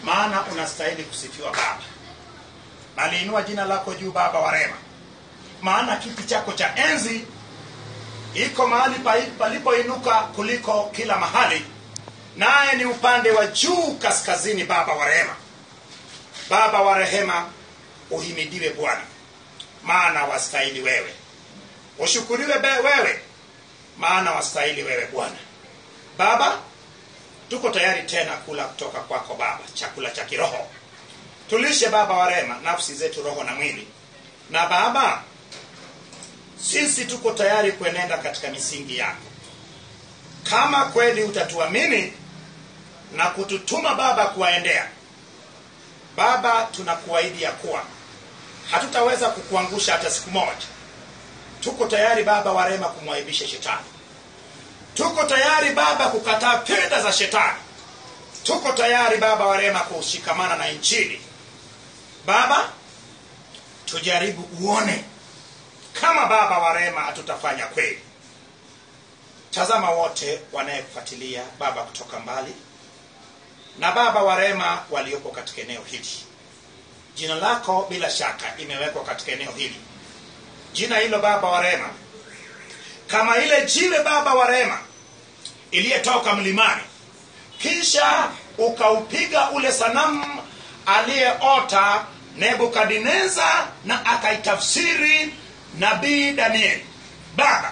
maana unastahili kusifiwa baba naliinua jina lako juu baba wa rema maana kiti chako cha enzi iko mahali pa- palipoinuka kuliko kila mahali naye ni upande wa juu kaskazini baba wa rehema baba wa rehema uhimidiwe bwana maana wastahili wewe ushukuriwe be- wewe maana wastahili wewe bwana baba tuko tayari tena kula kutoka kwako baba chakula cha kiroho tulishe baba wa rehema nafsi zetu roho na mwili na baba sisi tuko tayari kuenenda katika misingi yako kama kweli utatuamini na kututuma baba kuwaendea baba tunakuahidi ya kuwa hatutaweza kukuangusha hata siku moja tuko tayari baba wa rehema kumwaibisha shetani tuko tayari baba kukataa fedha za shetani tuko tayari baba wa rehema kushikamana na injili baba tujaribu uone kama baba wa rehema hatutafanya kweli tazama wote wanayekufuatilia baba kutoka mbali na baba wa rehema waliopo katika eneo hili jina lako bila shaka imewekwa katika eneo hili jina hilo baba wa rehema kama ile jiwe baba wa rehema iliyetoka mlimani kisha ukaupiga ule sanamu aliyeota nebukadneza na akaitafsiri nabii danieli baba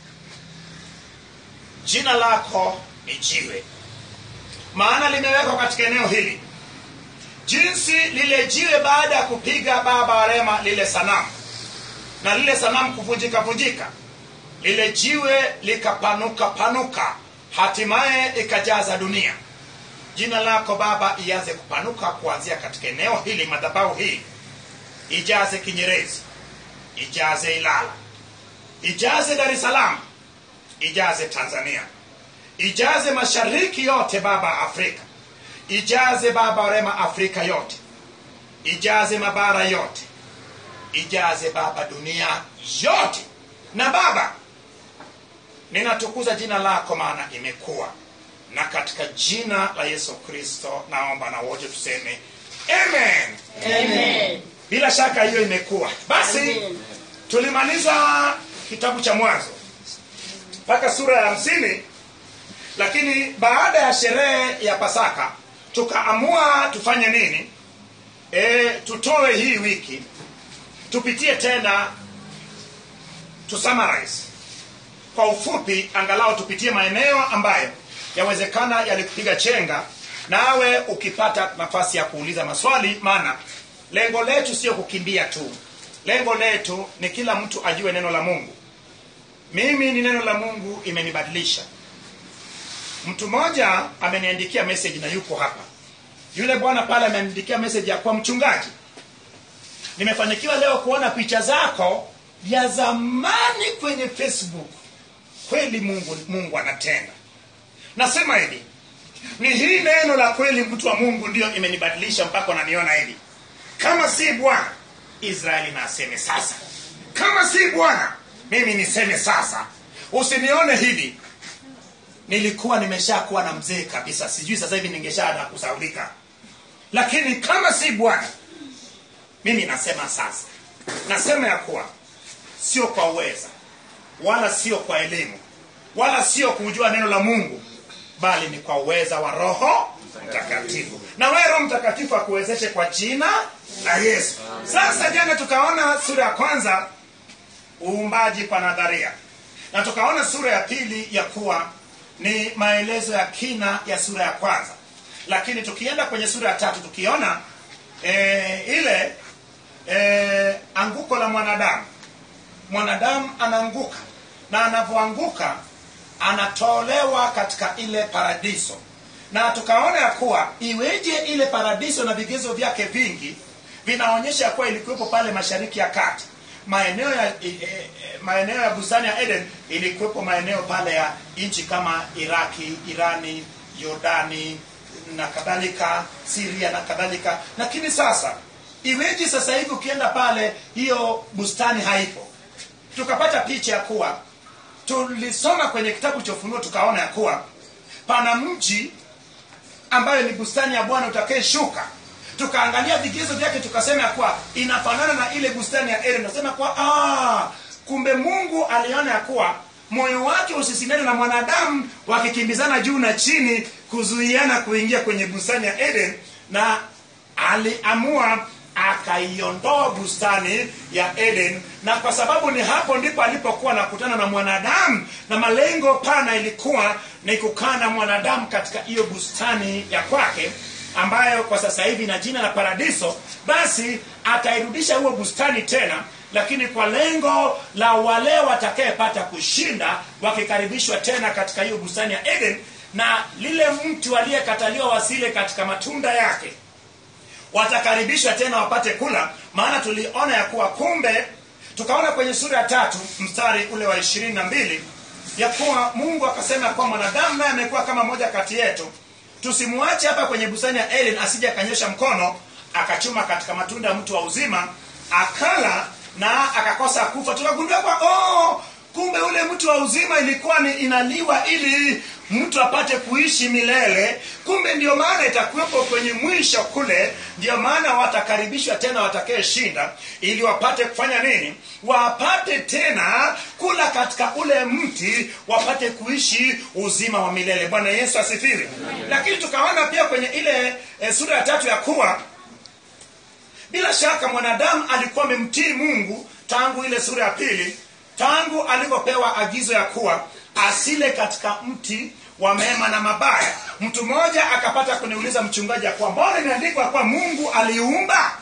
jina lako ni jiwe maana limewekwa katika eneo hili jinsi lile jiwe baada ya kupiga baba wa rehema lile sanamu na lile sanamu kuvunjika vunjika lile jiwe likapanuka panuka hatimaye ikajaza dunia jina lako baba ianze kupanuka kuanzia katika eneo hili madhabahu hii ijaze kinyerezi ijaze ilala ijaze dar es salaam ijaze tanzania ijaze mashariki yote baba afrika ijaze baba rema afrika yote ijaze mabara yote ijaze baba dunia yote na baba ninatukuza jina lako maana imekuwa na katika jina la yesu kristo naomba na wote tuseme amen Amen. bila shaka hiyo imekuwa basi Amen. tulimaliza kitabu cha mwanzo mpaka sura ya hamsini lakini baada ya sherehe ya pasaka tukaamua tufanye nini e, tutoe hii wiki tupitie tena to summarize kwa ufupi angalau tupitie maeneo ambayo yawezekana yalikupiga chenga nawe ukipata nafasi ya kuuliza maswali maana lengo letu sio kukimbia tu lengo letu ni kila mtu ajue neno la mungu mimi ni neno la mungu imenibadilisha mtu mmoja ameniandikia message na yuko hapa yule bwana pale ameniandikia message ya kuwa mchungaji nimefanikiwa leo kuona picha zako ya zamani kwenye facebook kweli mungu mungu anatenda nasema hivi ni hii neno la kweli mtu wa mungu ndio imenibadilisha mpaka unaniona hivi kama si bwana israeli na aseme sasa kama si bwana mimi niseme sasa usinione hivi nilikuwa nimeshakuwa na mzee kabisa sijui sasa hivi ningeshaanza kusaulika lakini kama si bwana mimi nasema sasa nasema ya kuwa sio kwa uweza wala sio kwa elimu wala sio kujua neno la mungu bali ni kwa uweza wa roho mtakatifu na wewe roho mtakatifu akuwezeshe kwa jina la yesu sasa jana tukaona sura ya kwanza uumbaji kwa nadharia na tukaona sura ya pili ya kuwa ni maelezo ya kina ya sura ya kwanza lakini tukienda kwenye sura ya tatu tukiona e, ile e, anguko la mwanadamu mwanadamu anaanguka na anavyoanguka anatolewa katika ile paradiso na tukaona ya kuwa iweje ile paradiso na vigezo vyake vingi vinaonyesha ya kuwa ilikuwepo pale mashariki ya kati maeneo ya e, e, maeneo ya bustani ya eden ilikuwepo maeneo pale ya nchi kama iraki irani yordani na kadhalika siria na kadhalika lakini sasa iweje sasa hivi ukienda pale hiyo bustani haipo tukapata picha ya kuwa tulisoma kwenye kitabu cha ufunuo tukaona ya kuwa pana mji ambayo ni bustani ya bwana utakayeshuka tukaangalia vigezo vyake tukasema ya kuwa inafanana na ile bustani ya eden nasema kuwa ah, kumbe mungu aliona ya kuwa moyo wake usisindane na mwanadamu wakikimbizana juu na chini kuzuiana kuingia kwenye bustani ya eden na aliamua akaiondoa bustani ya eden na kwa sababu ni hapo ndipo alipokuwa nakutana na mwanadamu na malengo pana ilikuwa ni kukaa na mwanadamu katika hiyo bustani ya kwake ambayo kwa sasa hivi na jina la paradiso basi atairudisha huo bustani tena lakini kwa lengo la wale watakayepata kushinda wakikaribishwa tena katika hiyo bustani ya eden na lile mtu aliyekataliwa wasile katika matunda yake watakaribishwa tena wapate kula maana tuliona ya kuwa kumbe tukaona kwenye sura ya tatu mstari ule wa ishirini na mbili ya kuwa mungu akasema kuwa mwanadamu naye amekuwa kama moja kati yetu tusimwache hapa kwenye bustani ya eden asije akanyosha mkono akachuma katika matunda ya mtu wa uzima akala na akakosa kufa tukagundua kwa oh, kumbe ule mtu wa uzima ilikuwa ni inaliwa ili mtu apate kuishi milele kumbe ndio maana itakuwepo kwenye mwisho kule ndio maana watakaribishwa tena watakayeshinda ili wapate kufanya nini wapate tena kula katika ule mti wapate kuishi uzima wa milele bwana yesu asifiwe lakini tukaona pia kwenye ile e, sura ya tatu ya kuwa bila shaka mwanadamu alikuwa amemtii mungu tangu ile sura ya pili tangu alivyopewa agizo ya kuwa asile katika mti wa mema na mabaya mtu mmoja akapata kuniuliza mchungaji ya kuwa mbona imeandikwa kuwa mungu aliumba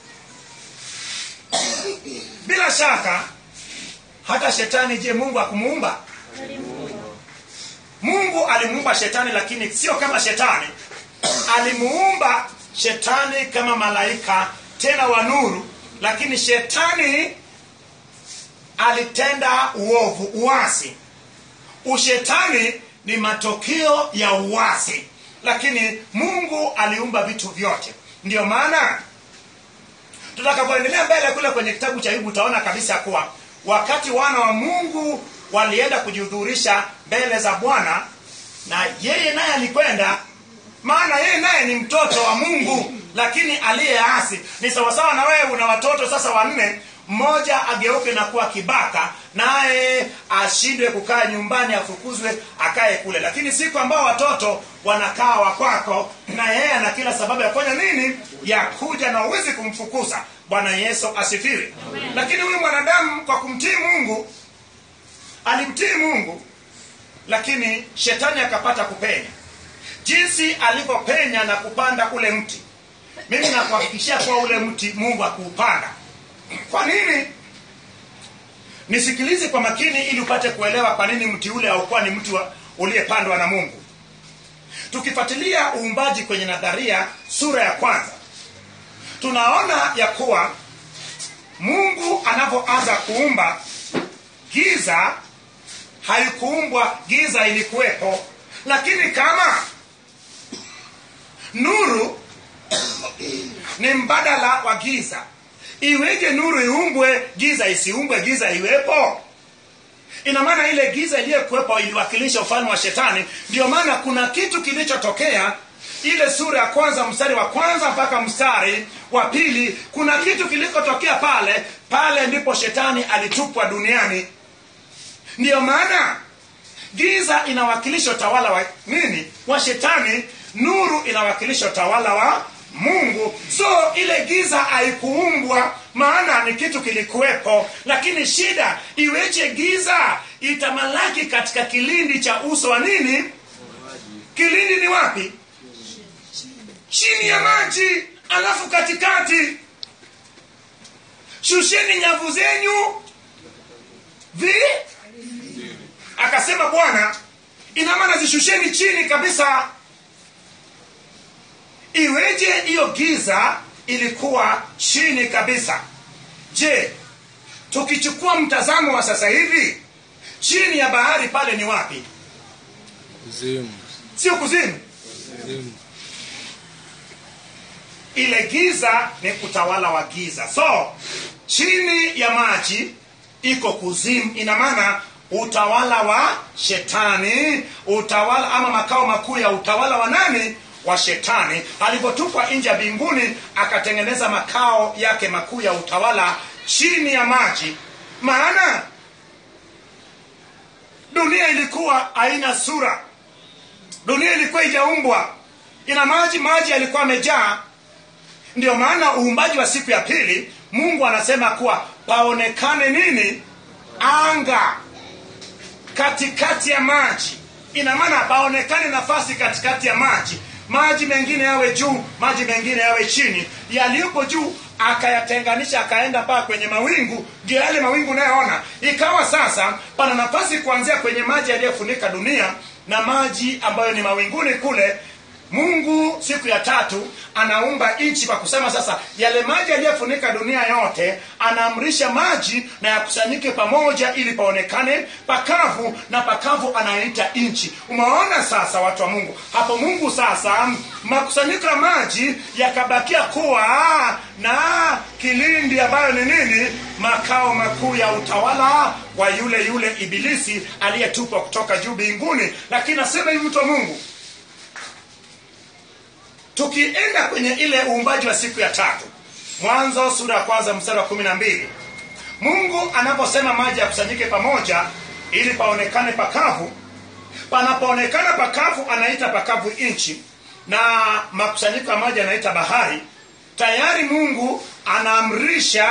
bila shaka hata shetani je mungu akumuumba mungu alimuumba shetani lakini sio kama shetani alimuumba shetani kama malaika tena wa nuru lakini shetani alitenda uovu uasi ushetani ni matokeo ya uasi lakini mungu aliumba vitu vyote ndio maana tutakapoendelea mbele kule kwenye kitabu cha ayubu utaona kabisa kuwa wakati wana wa mungu walienda kujihudhurisha mbele za bwana na yeye naye alikwenda maana yeye naye ni mtoto wa mungu lakini aliyeasi ni sawasawa na wewe una watoto sasa wanne mmoja ageuke na kuwa kibaka naye ashindwe kukaa nyumbani afukuzwe akae kule lakini siku ambao watoto wanakaa wakwako na yeye ana kila sababu ya kufanya nini ya kuja na uwezi kumfukuza bwana yesu asifiwe lakini huyu mwanadamu kwa kumtii mungu alimtii mungu lakini shetani akapata kupenya jinsi alivyopenya na kupanda ule mti mimi nakuhakikishia kuwa ule mti mungu akuupanda kwa nini nisikilize kwa makini ili upate kuelewa kwa nini mti ule haukuwa ni mti uliyepandwa na mungu tukifuatilia uumbaji kwenye nadharia sura ya kwanza tunaona ya kuwa mungu anapoanza kuumba giza haikuumbwa giza ilikuwepo lakini kama nuru ni mbadala wa giza iweje nuru iumbwe giza isiumbwe giza iwepo ina maana ile giza iliyokuwepo iliwakilisha ufalme wa shetani ndio maana kuna kitu kilichotokea ile sura ya kwanza mstari wa kwanza mpaka mstari wa pili kuna kitu kilikotokea pale pale ndipo shetani alitupwa duniani ndiyo maana giza inawakilisha utawala wa nini wa shetani nuru inawakilisha utawala wa mungu so ile giza haikuumbwa maana ni kitu kilikuwepo lakini shida iweje giza itamalaki katika kilindi cha uso wa nini kilindi ni wapi chini ya maji alafu katikati shusheni nyavu zenyu vi akasema bwana ina maana zishusheni chini kabisa iweje hiyo giza ilikuwa chini kabisa je tukichukua mtazamo wa sasa hivi chini ya bahari pale ni wapi kuzimu sio kuzimu kuzimu ile giza ni utawala wa giza so chini ya maji iko kuzimu ina maana utawala wa shetani utawala ama makao makuu ya utawala wa nani wa shetani alipotupwa nje ya mbinguni akatengeneza makao yake makuu ya utawala chini ya maji maana dunia ilikuwa haina sura dunia ilikuwa ijaumbwa ina maji maji yalikuwa amejaa ndio maana uumbaji wa siku ya pili mungu anasema kuwa paonekane nini anga katikati ya maji ina maana paonekane nafasi katikati ya maji maji mengine yawe juu maji mengine yawe chini yaliyopo juu akayatenganisha akaenda mpaka kwenye mawingu ndio yale mawingu unayoona ikawa sasa pana nafasi kuanzia kwenye maji yaliyofunika dunia na maji ambayo ni mawinguni kule mungu siku ya tatu anaumba nchi kwa kusema sasa yale maji yaliyofunika dunia yote anaamrisha maji na yakusanyike pamoja ili paonekane pakavu na pakavu anaita nchi umeona sasa watu wa mungu hapo mungu sasa makusanyiko ya maji yakabakia kuwa na kilindi ambayo ni nini makao makuu ya utawala wa yule yule ibilisi aliyetupwa kutoka juu mbinguni lakini nasema hivi mtu wa mungu tukienda kwenye ile uumbaji wa siku ya tatu mwanzo sura ya kwanza mstari wa kumi na mbili mungu anaposema maji yakusanyike pamoja ili paonekane pakavu panapoonekana pakavu anaita pakavu nchi na makusanyiko ya maji anaita bahari tayari mungu anaamrisha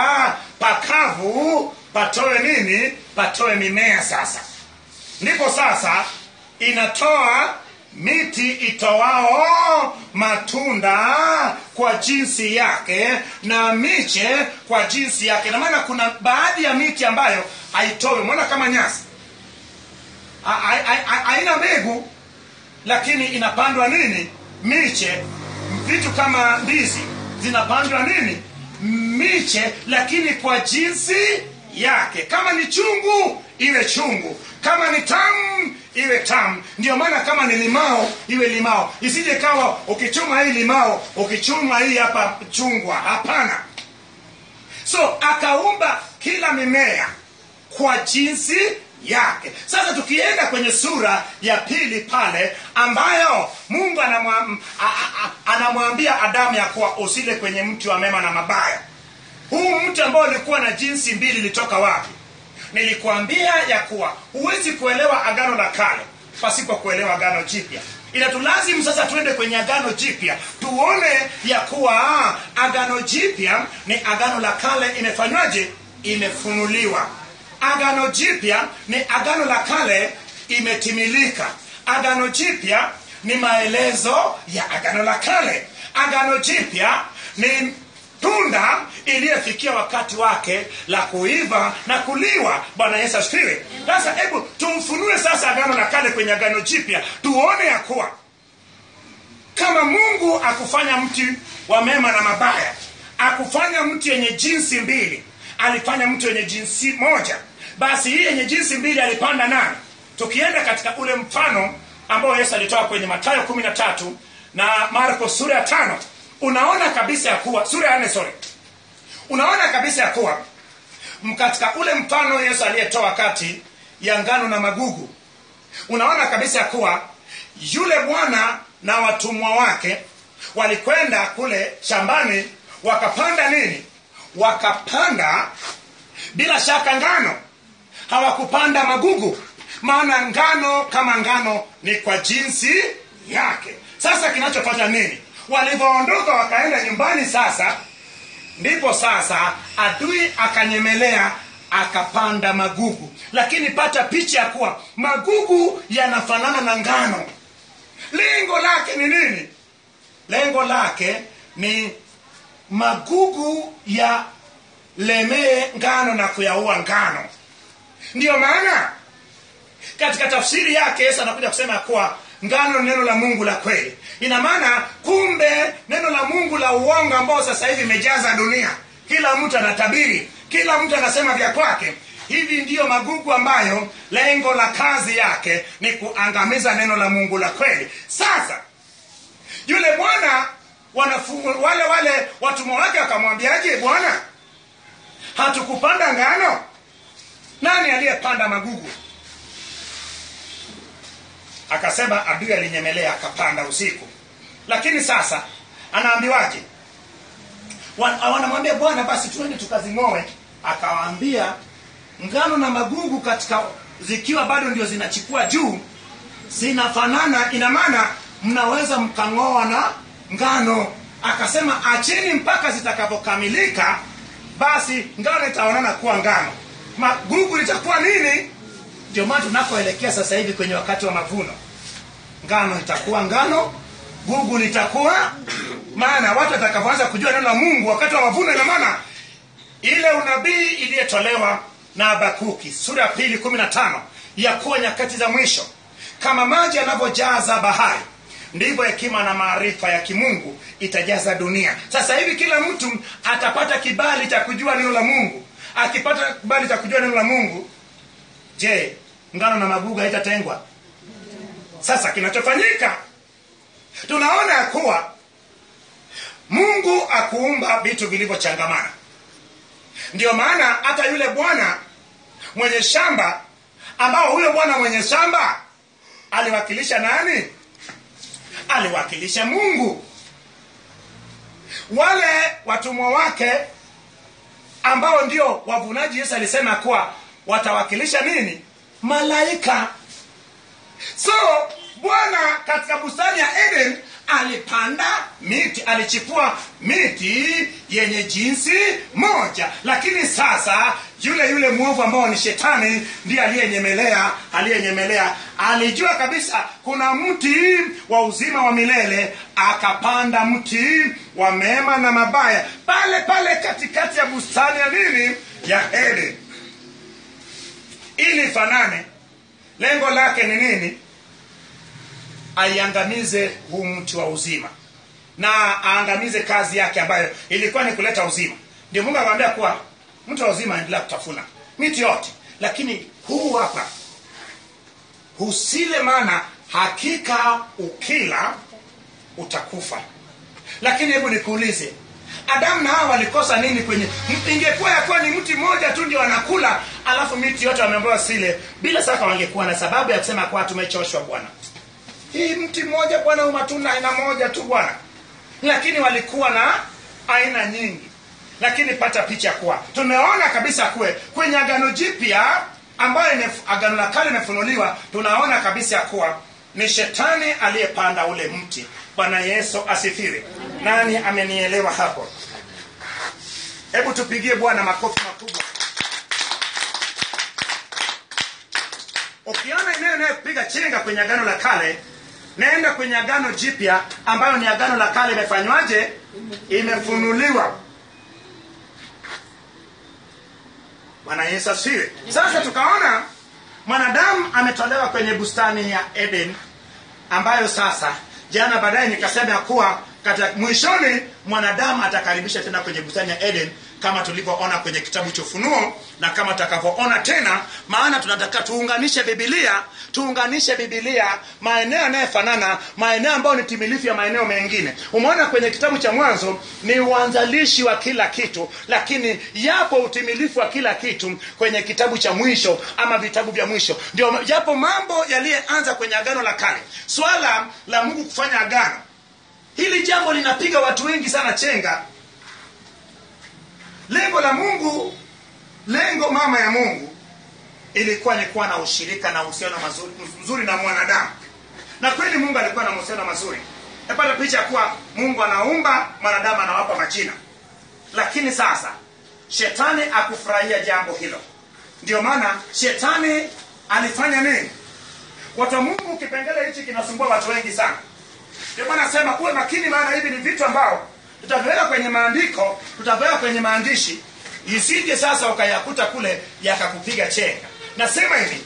pakavu patoe nini patoe mimea sasa ndipo sasa inatoa miti itoao matunda kwa jinsi yake na miche kwa jinsi yake na maana kuna baadhi ya miti ambayo haitowi mwona kama nyasi Ha- ha- ha- ha- haina mbegu lakini inapandwa nini miche vitu kama ndizi zinapandwa nini miche lakini kwa jinsi yake kama ni chungu iwe chungu kama ni tamu iwe tamu ndio maana kama ni limao iwe limao isije kawa ukichuma hii limao ukichuma hii hapa chungwa hapana so akaumba kila mimea kwa jinsi yake sasa tukienda kwenye sura ya pili pale ambayo mungu anamwa- a- a- a- anamwambia adamu ya kuwa usile kwenye mti wa mema na mabaya huu mti ambao ulikuwa na jinsi mbili ilitoka wapi nilikuambia ya kuwa huwezi kuelewa agano la kale pasipo kuelewa agano jipya inatulazimu sasa tuende kwenye agano jipya tuone ya kuwa ah, agano jipya ni agano la kale imefanywaje imefunuliwa agano jipya ni agano la kale imetimilika agano jipya ni maelezo ya agano la kale agano jipya ni tunda iliyofikia wakati wake la kuiva na kuliwa bwana yesu asifiwe sasa hebu tumfunue sasa agano la kale kwenye agano jipya tuone ya kuwa kama mungu akufanya mti wa mema na mabaya akufanya mti yenye jinsi mbili alifanya mti wenye jinsi moja basi hii yenye jinsi mbili alipanda nani tukienda katika ule mfano ambao yesu alitoa kwenye matayo kumi na tatu na marko sura ya tano unaona kabisa ya kuwa sura ya nne sorry unaona kabisa ya kuwa m- katika ule mfano yesu aliyetoa kati ya ngano na magugu unaona kabisa ya kuwa yule bwana na watumwa wake walikwenda kule shambani wakapanda nini wakapanda bila shaka ngano hawakupanda magugu maana ngano kama ngano ni kwa jinsi yake sasa kinachofanya nini walivyoondoka wakaenda nyumbani sasa ndipo sasa adui akanyemelea akapanda magugu lakini pata picha ya kuwa magugu yanafanana na ngano lengo lake ni nini lengo lake ni magugu ya lemee ngano na kuyaua ngano ndiyo maana katika tafsiri yake yesu anakuja kusema ya kuwa ngano ni neno la mungu la kweli ina maana kumbe neno la mungu la uongo ambao sasa hivi imejaza dunia kila mtu anatabiri kila mtu anasema vya kwake hivi ndiyo magugu ambayo lengo la kazi yake ni kuangamiza neno la mungu la kweli sasa yule bwana wanafu- wale wale watumwa wake wakamwambiaje bwana hatukupanda ngano nani aliyepanda magugu akasema adui alinyemelea akapanda usiku lakini sasa anaambiwaje Wa- wanamwambia bwana basi tuende tukazing'oe akawaambia ngano na magugu katika zikiwa bado ndio zinachukua juu zinafanana ina maana mnaweza mkang'oa na ngano akasema acheni mpaka zitakapokamilika basi ngano itaonana kuwa ngano magugu litakuwa nini ndio maana tunakoelekea sasa hivi kwenye wakati wa mavuno ngano itakuwa ngano gugu litakuwa maana watu watakavyoanza kujua neno la mungu wakati wa mavuno ina maana ile unabii iliyotolewa na habakuki sura ya pili kumi na tano ya kuwa nyakati za mwisho kama maji yanavyojaza bahari ndivyo hekima na maarifa ya kimungu itajaza dunia sasa hivi kila mtu atapata kibali cha kujua neno la mungu akipata kibali cha kujua neno la mungu je ngano na magugu haitatengwa sasa kinachofanyika tunaona ya kuwa mungu akuumba vitu vilivyochangamana ndio maana hata yule bwana mwenye shamba ambao huyo bwana mwenye shamba aliwakilisha nani aliwakilisha mungu wale watumwa wake ambao ndio wavunaji yesu alisema kuwa watawakilisha nini malaika so bwana katika bustani ya eden alipanda miti alichipua miti yenye jinsi moja lakini sasa yule yule mwovu ambao ni shetani ndiye aliyenyemelea aliyenyemelea alijua kabisa kuna mti wa uzima wa milele akapanda mti wa mema na mabaya pale pale katikati ya bustani ya nini ya eden ili ifanane lengo lake ni nini aiangamize huu mti wa uzima na aangamize kazi yake ambayo ilikuwa ni kuleta uzima ndio mungu akamwambia kuwa mti wa uzima aendelea kutafuna miti yote lakini huu hapa usile maana hakika ukila utakufa lakini hebu nikuulize adamu na hawa walikosa nini kwenye ingekuwa yakuwa ni mti mmoja tu ndio wanakula alafu miti yote wameambiwa sile bila shaka wangekuwa na sababu ya kusema kuwa tumechoshwa bwana hii mti mmoja bwana huu matunda aina moja tu bwana lakini walikuwa na aina nyingi lakini pata picha kuwa tumeona kabisa kuwe kwenye agano jipya ambayo imef- agano la kale imefunuliwa tunaona kabisa kuwa ni shetani aliyepanda ule mti bwana yesu asifiwe nani amenielewa hapo hebu tupigie bwana makofi makubwa ukiona eneo inayopiga chenga kwenye agano la kale naenda kwenye agano jipya ambayo ni agano la kale imefanywaje imefunuliwa bwana yesu asifiwe sasa tukaona mwanadamu ametolewa kwenye bustani ya eden ambayo sasa jana baadaye nikasema ya kuwa katika mwishoni mwanadamu atakaribisha tena kwenye bustani ya eden kama tulivyoona kwenye kitabu cha ufunuo na kama tutakavyoona tena maana tunataka tuunganishe bibilia tuunganishe bibilia maeneo yanayofanana maeneo ambayo ni timilifu ya maeneo mengine umeona kwenye kitabu cha mwanzo ni uanzalishi wa kila kitu lakini yapo utimilifu wa kila kitu kwenye kitabu cha mwisho ama vitabu vya mwisho ndio yapo mambo yaliyeanza kwenye agano la kale swala la mungu kufanya agano hili jambo linapiga watu wengi sana chenga lengo la mungu lengo mama ya mungu ilikuwa ni kuwa na ushirika na uhusiano mazuri, mzuri na mwanadamu na kweli mungu alikuwa na mahusiano mazuri napata picha ya kuwa mungu anaumba mwanadamu anawapa majina lakini sasa shetani akufurahia jambo hilo ndio maana shetani alifanya nini watu wa mungu kipengele hichi kinasumbua watu wengi sana ndio maana nasema uwe makini maana hivi ni vitu ambao tutaviweka kwenye maandiko tutaviweka kwenye maandishi isije sasa ukayakuta kule yakakupiga chenga nasema hivi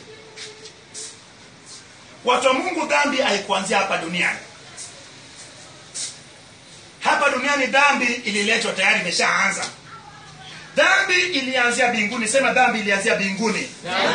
watu wa mungu dhambi haikuanzia hapa duniani hapa duniani dhambi ililetwa tayari imeshaanza dhambi ilianzia binguni sema dhambi ilianzia binguni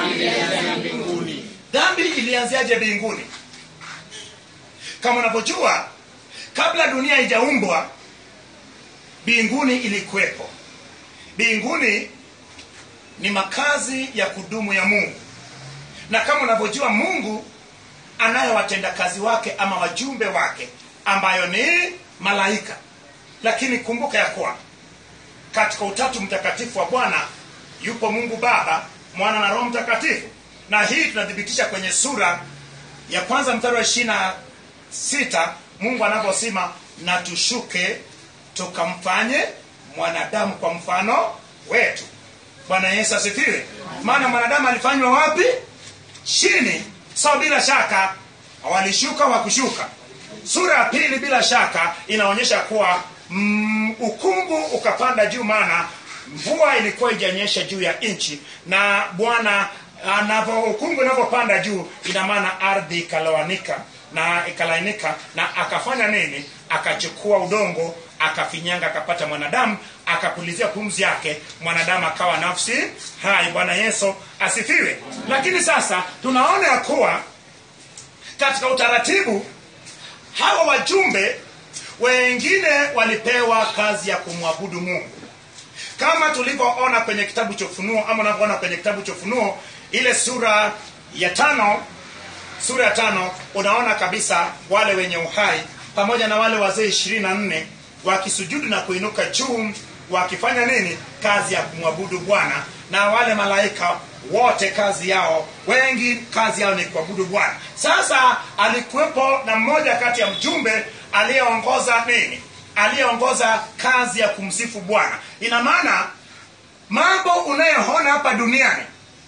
dhambi ilianziaje binguni kama unavyojua kabla dunia haijaumbwa binguni ilikuwepo binguni ni makazi ya kudumu ya mungu na kama unavyojua mungu anayo watendakazi wake ama wajumbe wake ambayo ni malaika lakini kumbuka ya kuwa katika utatu mtakatifu wa bwana yupo mungu baba mwana na roho mtakatifu na hii tunathibitisha kwenye sura ya kwanza mstari wa ishiri na sita mungu anavyosema na tushuke tukamfanye mwanadamu kwa mfano wetu bwana yesu asifiwe maana mwanadamu alifanywa wapi chini so bila shaka walishuka wakushuka sura ya pili bila shaka inaonyesha kuwa mm, ukungu ukapanda juu maana mvua ilikuwa ijanyesha juu ya nchi na bwana anavyo ukungu unavyopanda juu ina maana ardhi ikaloanika na ikalainika na akafanya nini akachukua udongo akafinyanga akapata mwanadamu akapulizia pumzi yake mwanadamu akawa nafsi hai bwana yesu asifiwe lakini sasa tunaona ya kuwa katika utaratibu hawa wajumbe wengine walipewa kazi ya kumwabudu mungu kama tulivyoona kwenye kitabu cha ufunuo ama unavyoona kwenye kitabu cha ufunuo ile sura ya tano sura ya tano unaona kabisa wale wenye uhai pamoja na wale wazee ishirini na nne wakisujudu na kuinuka juu wakifanya nini kazi ya kumwabudu bwana na wale malaika wote kazi yao wengi kazi yao ni kuabudu bwana sasa alikuwepo na mmoja kati ya mjumbe aliyeongoza nini aliyeongoza kazi ya kumsifu bwana ina maana mambo unayoona hapa duniani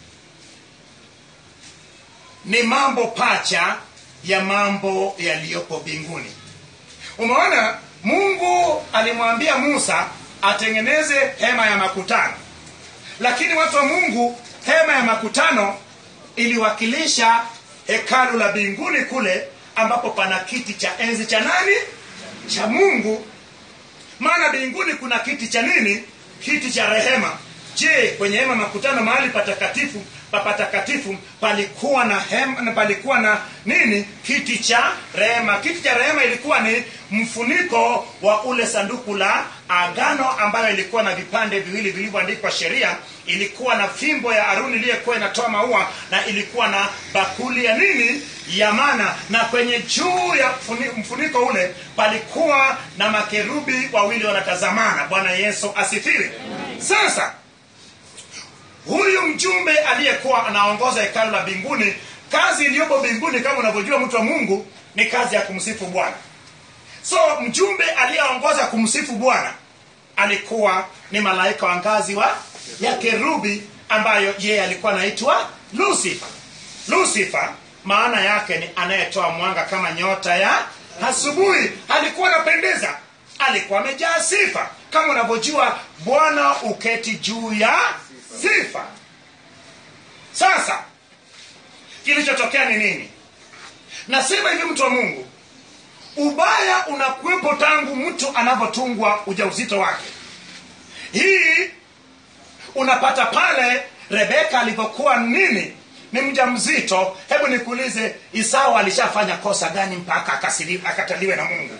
ni mambo pacha ya mambo yaliyopo mbinguni umeona mungu alimwambia musa atengeneze hema ya makutano lakini watu wa mungu hema ya makutano iliwakilisha hekalu la mbinguni kule ambapo pana kiti cha enzi cha nani cha mungu maana mbinguni kuna kiti cha nini kiti cha rehema je kwenye hema makutano mahali patakatifu papatakatifu palikuwa na hema, palikuwa na nini kiti cha rehema kiti cha rehema ilikuwa ni mfuniko wa ule sanduku la agano ambayo ilikuwa na vipande viwili vilivyoandikwa sheria ilikuwa na fimbo ya aruni iliyokuwa inatoa maua na ilikuwa na bakuli ya nini ya mana na kwenye juu ya mfuni- mfuniko ule palikuwa na makerubi wawili wanatazamana bwana yesu asifiwe sasa huyu mjumbe aliyekuwa anaongoza hekalu la mbinguni kazi iliyopo mbinguni kama unavyojua mtu wa mungu ni kazi ya kumsifu bwana so mjumbe aliyeongoza kumsifu bwana alikuwa ni malaika wa ngazi wa ya kerubi ambayo yeye alikuwa anaitwa lucifer lucifer maana yake ni anayetoa mwanga kama nyota ya asubuhi alikuwa anapendeza alikuwa amejaa sifa kama unavyojua bwana uketi juu ya sifa sasa kilichotokea ni nini nasema hivi mtu wa mungu ubaya unakuwepo tangu mtu anavyotungwa ujauzito wake hii unapata pale rebeka alivyokuwa nini ni mja mzito hebu nikuulize isau alishafanya kosa gani mpaka akasili- akataliwe na mungu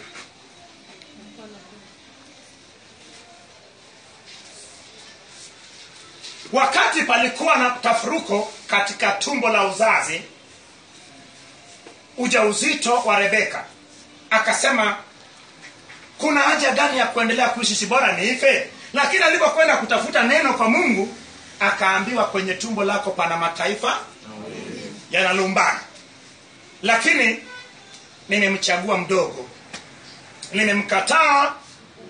wakati palikuwa na tafuruko katika tumbo la uzazi ujauzito wa rebeka akasema kuna haja gani ya kuendelea kuishi si bora niife lakini alipokwenda kutafuta neno kwa mungu akaambiwa kwenye tumbo lako pana mataifa yanalumbana lakini nimemchagua mdogo nimemkataa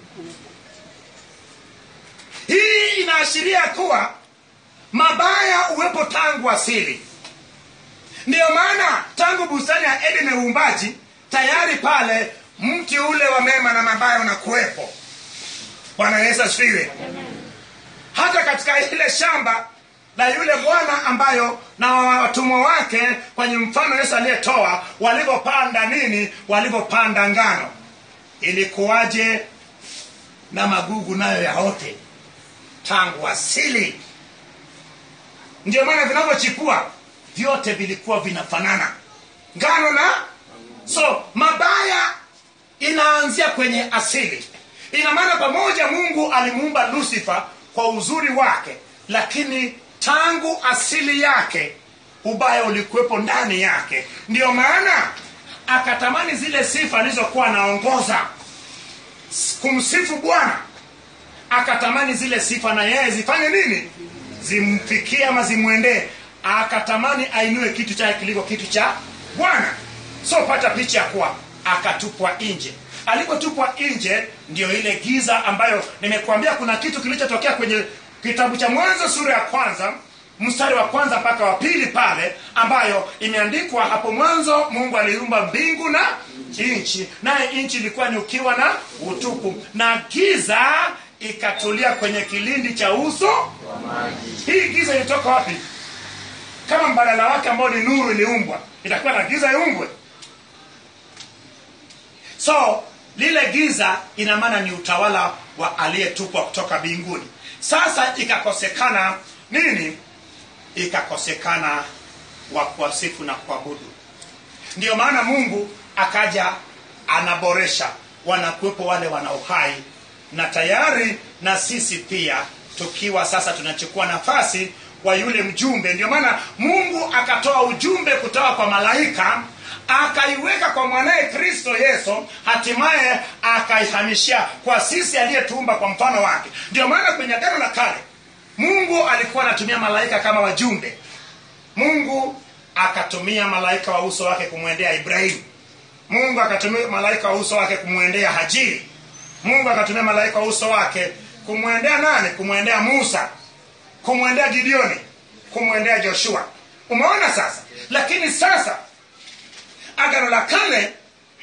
hii inaashiria kuwa mabaya uwepo tangu asili ndiyo maana tangu bustani ya eden ya uumbaji tayari pale mti ule wa mema na mabaya unakuwepo bwana yesu asifiwe hata katika ile shamba la yule bwana ambayo na watumwa wake kwenye mfano yesu aliyetoa walivyopanda nini walivyopanda ngano ilikuwaje na magugu nayo yaote tangu asili ndio maana vinavyochipua vyote vilikuwa vinafanana ngano na so mabaya inaanzia kwenye asili ina maana pamoja mungu alimuumba lusifa kwa uzuri wake lakini tangu asili yake ubaya ulikuwepo ndani yake ndiyo maana akatamani zile sifa alizokuwa anaongoza kumsifu bwana akatamani zile sifa na yeye zifanye nini zimfikie ama zimwendee akatamani ainue kitu chake kiliko kitu cha bwana so pata picha ya kuwa akatupwa nje alipotupwa nje ndio ile giza ambayo nimekuambia kuna kitu kilichotokea kwenye kitabu cha mwanzo sura ya kwanza mstari wa kwanza mpaka wa pili pale ambayo imeandikwa hapo mwanzo mungu aliumba mbingu na nchi naye nchi ilikuwa ni ukiwa na utupu na giza ikatulia kwenye kilindi cha uso hii giza ilitoka wapi kama mbadala wake ambao ni nuru iliumbwa itakuwa na giza iumbwe so lile giza ina maana ni utawala wa aliyetupwa kutoka mbinguni sasa ikakosekana nini ikakosekana wa kuwasifu na kuabudu ndiyo maana mungu akaja anaboresha wanakuwepo wale wana uhai na tayari na sisi pia tukiwa sasa tunachukua nafasi wa yule mjumbe ndio maana mungu akatoa ujumbe kutoka kwa malaika akaiweka kwa mwanaye kristo yesu hatimaye akaihamishia kwa sisi aliyetuumba kwa mfano wake ndio maana kwenye agano la kale mungu alikuwa anatumia malaika kama wajumbe mungu akatumia malaika wa uso wake kumwendea ibrahimu mungu akatumia malaika wa uso wake kumwendea hajiri mungu akatumia malaika wa uso wake kumwendea nani kumwendea musa kumwendea gideoni kumwendea joshua umeona sasa lakini sasa agano la kale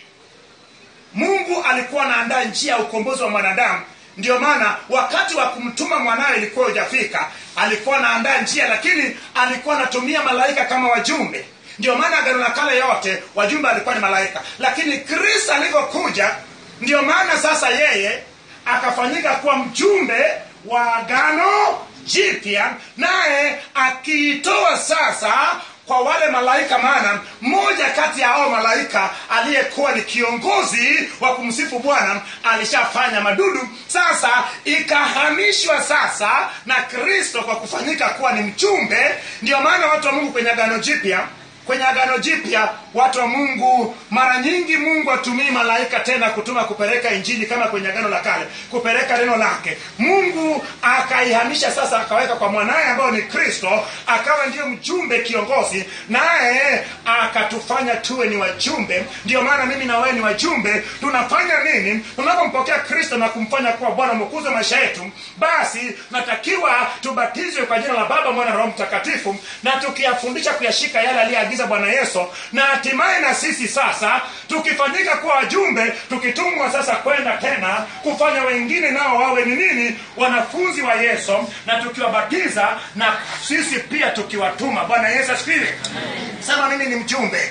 mungu alikuwa anaandaa njia ya ukombozi wa mwanadamu ndio maana wakati wa kumtuma mwanawe ilikuwa hujafika alikuwa anaandaa njia lakini alikuwa anatumia malaika kama wajumbe ndio maana agano la kale yote wajumbe alikuwa ni malaika lakini kristo alivyokuja ndio maana sasa yeye akafanyika kuwa mjumbe wa agano jipya naye akiitoa sasa kwa wale malaika maana mmoja kati ya hao malaika aliyekuwa ni kiongozi wa kumsifu bwana alishafanya madudu sasa ikahamishwa sasa na kristo kwa kufanyika kuwa ni mchumbe ndio maana watu wa mungu kwenye agano jipya kwenye agano jipya watu wa mungu mara nyingi mungu atumii malaika tena kutuma kupeleka injili kama kwenye agano la kale kupeleka neno lake mungu akaihamisha sasa akaweka kwa mwanaye ambayo ni kristo akawa ndiyo mjumbe kiongozi naye akatufanya tuwe ni wajumbe ndio maana mimi na wewe ni wajumbe tunafanya nini tunapompokea kristo na kumfanya kuwa bwana mwokozi wa maisha yetu basi natakiwa tubatizwe kwa jina la baba mwana na roho mtakatifu na tukiyafundisha kuyashika yale aliyeagiza bwana yesu na hatimaye na sisi sasa tukifanyika kuwa wajumbe tukitumwa sasa kwenda tena kufanya wengine nao wawe ni nini wanafunzi wa yesu na tukiwabatiza na sisi pia tukiwatuma bwana yesu asifiwe sema mimi ni mjumbe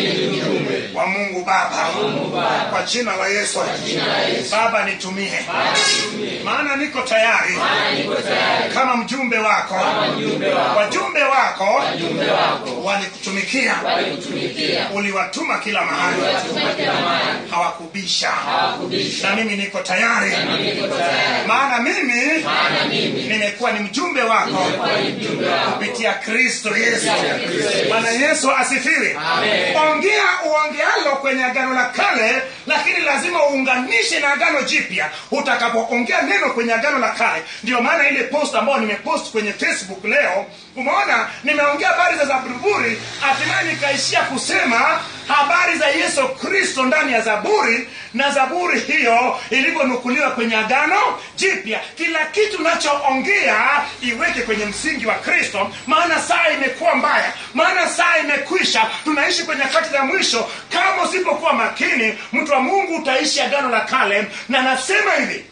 wa mungu baba kwa jina la yesu baba nitumie maana niko tayari kama mjumbe wako wajumbe wako walikutumikia uliwatuma kila mahali hawakubisha na mimi niko tayari maana mimi nimekuwa ni mjumbe wako kupitia kristo yesu bwana yesu asifiwe ongea uongealo kwenye agano la kale lakini lazima uunganishe na agano jipya utakapoongea neno kwenye agano la kale ndio maana ile post ambayo nimepost kwenye facebook leo umeona nimeongea habari za zaburi hatimaye nikaishia kusema habari za yesu kristo ndani ya zaburi na zaburi hiyo ilivyonukuliwa kwenye agano jipya kila kitu unachoongea iweke kwenye msingi wa kristo maana saa imekuwa mbaya maana saa imekwisha tunaishi kwenye nyakati za mwisho kama usipokuwa makini mtu wa mungu utaishi agano la kale na nasema hivi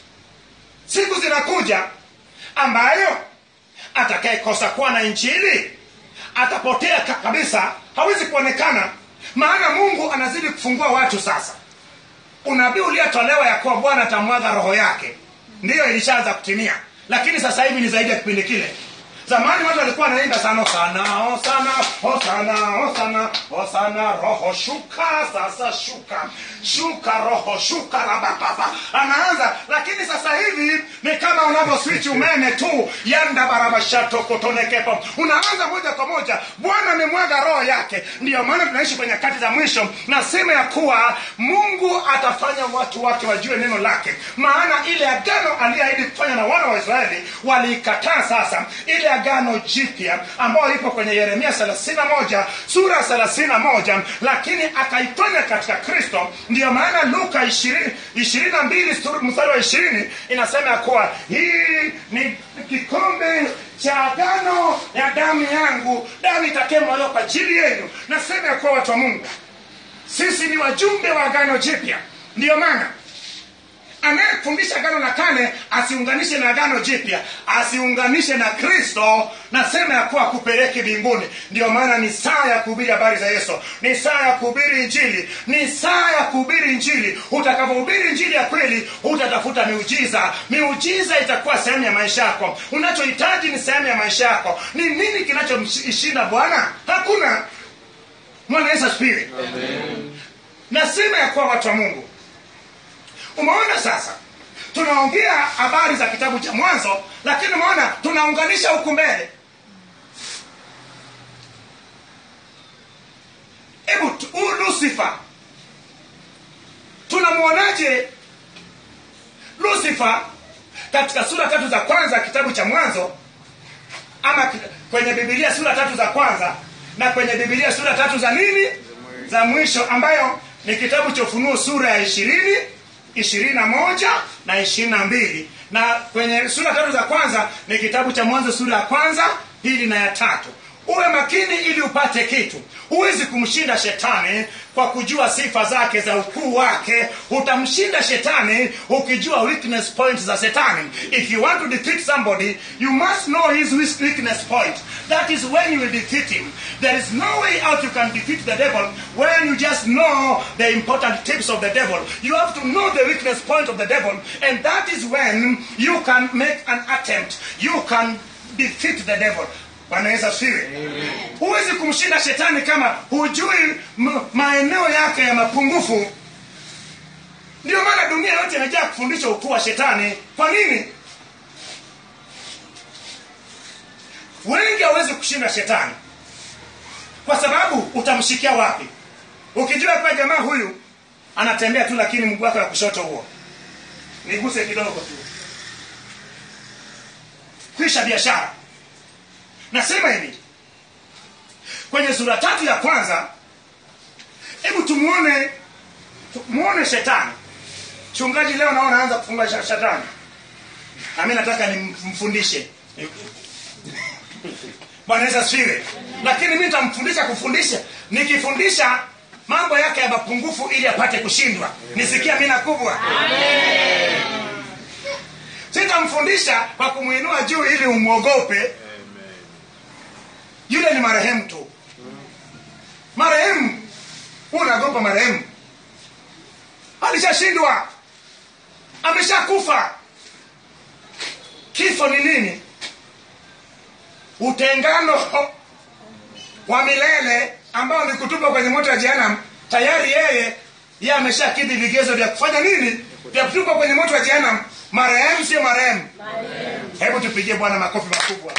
siku zinakuja ambayo atakayekosa kuwa na injili atapotea ka- kabisa hawezi kuonekana maana mungu anazidi kufungua watu sasa unabii uliotolewa ya kuwa bwana atamwaga roho yake ndiyo ilishaanza kutimia lakini sasa hivi ni zaidi ya kipindi kile zamani watu walikuwa wanaimba sana sana hosana hosana hosana hosana roho shuka sasa shuka shuka roho shuka rabababa anaanza lakini sasa hivi ni kama kama unavyoswichi umeme tu yanda barabashatokotonekepo unaanza moja kwa moja bwana amemwaga roho yake ndiyo maana tunaishi kwenye nyakati za mwisho nasema ya kuwa mungu atafanya watu wake wajue neno lake maana ile agano aliyeahidi kufanya na wana wa israeli waliikataa sasa ile agano jipya ambayo ipo kwenye yeremia 31 sura ya 31 lakini akaifanya katika kristo ndiyo maana luka 20 22 sura- mstari wa 20 inasema ya kuwa hii ni kikombe cha agano ya damu yangu damu itakemwaliwa kwa ajili yenu nasema ya kuwa watu wa mungu sisi ni wajumbe wa agano jipya ndiyo maana anayefundisha agano la kale asiunganishe na agano jipya asiunganishe na kristo nasema ya kuwa kupeleki mbinguni ndiyo maana ni saa ya kuhubiri habari za yesu ni saa ya kuhubiri injili ni saa ya kuhubiri injili utakavyohubiri injili ya kweli utatafuta miujiza miujiza itakuwa sehemu ya maisha yako unachohitaji ni sehemu ya maisha yako ni nini kinachomshinda bwana hakuna mwana yesu asifiwe nasema ya kuwa watu wa mungu umeona sasa tunaongea habari za kitabu cha mwanzo lakini umeona tunaunganisha huku mbele hebu tu- huyu lusifa tunamwonaje lusifa katika sura tatu za kwanza ya kitabu cha mwanzo ama ki- kwenye bibilia sura tatu za kwanza na kwenye bibilia sura tatu za nini za mwisho ambayo ni kitabu cha ufunuo sura ya ishirini ishirini na moja na ishirini na mbili na kwenye sura tatu za kwanza ni kitabu cha mwanzo sura ya kwanza pili na ya tatu uwe makini ili upate kitu huwezi kumshinda shetani kwa kujua sifa zake za ukuu wake utamshinda shetani ukijua weakness point za shetani if you want to defeat somebody you must know his weak- weakness point that is when you will defeat him there is no way out you can defeat the devil when you just know the important tips of the devil you have to know the weakness point of the devil and that is when you can make an attempt you can defeat the devil bwana yesu asifiwe huwezi kumshinda shetani kama hujui m- maeneo yake ya mapungufu ndio maana dunia yote imejaa kufundisha ukuu wa shetani kwa nini wengi hawezi kushinda shetani kwa sababu utamshikia wapi ukijua kwa jamaa huyu anatembea tu lakini mguu wake wa kushoto huo niguse kidogo tu kwisha biashara nasema hivi kwenye sura tatu ya kwanza hebu tumuone tumuone shetani chungaji leo naona anaanza kufunga sha- shetani nami nataka nimfundishe bwana yesu asifiwe lakini mi nitamfundisha kufundisha nikifundisha mambo yake ya mapungufu ili apate kushindwa nisikia mina kubwa sitamfundisha kwa kumwinua juu ili umwogope yule ni marehemu tu marehemu huwa unaogopa marehemu alishashindwa ameshakufa kifo ni nini utengano wa milele ambao ni kutupa kwenye moto wa jehanamu tayari yeye ye ameshakidhi vigezo vya kufanya nini vya kutupa kwenye moto wa jehanamu marehemu sio marehemu hebu tupigie bwana makofi makubwa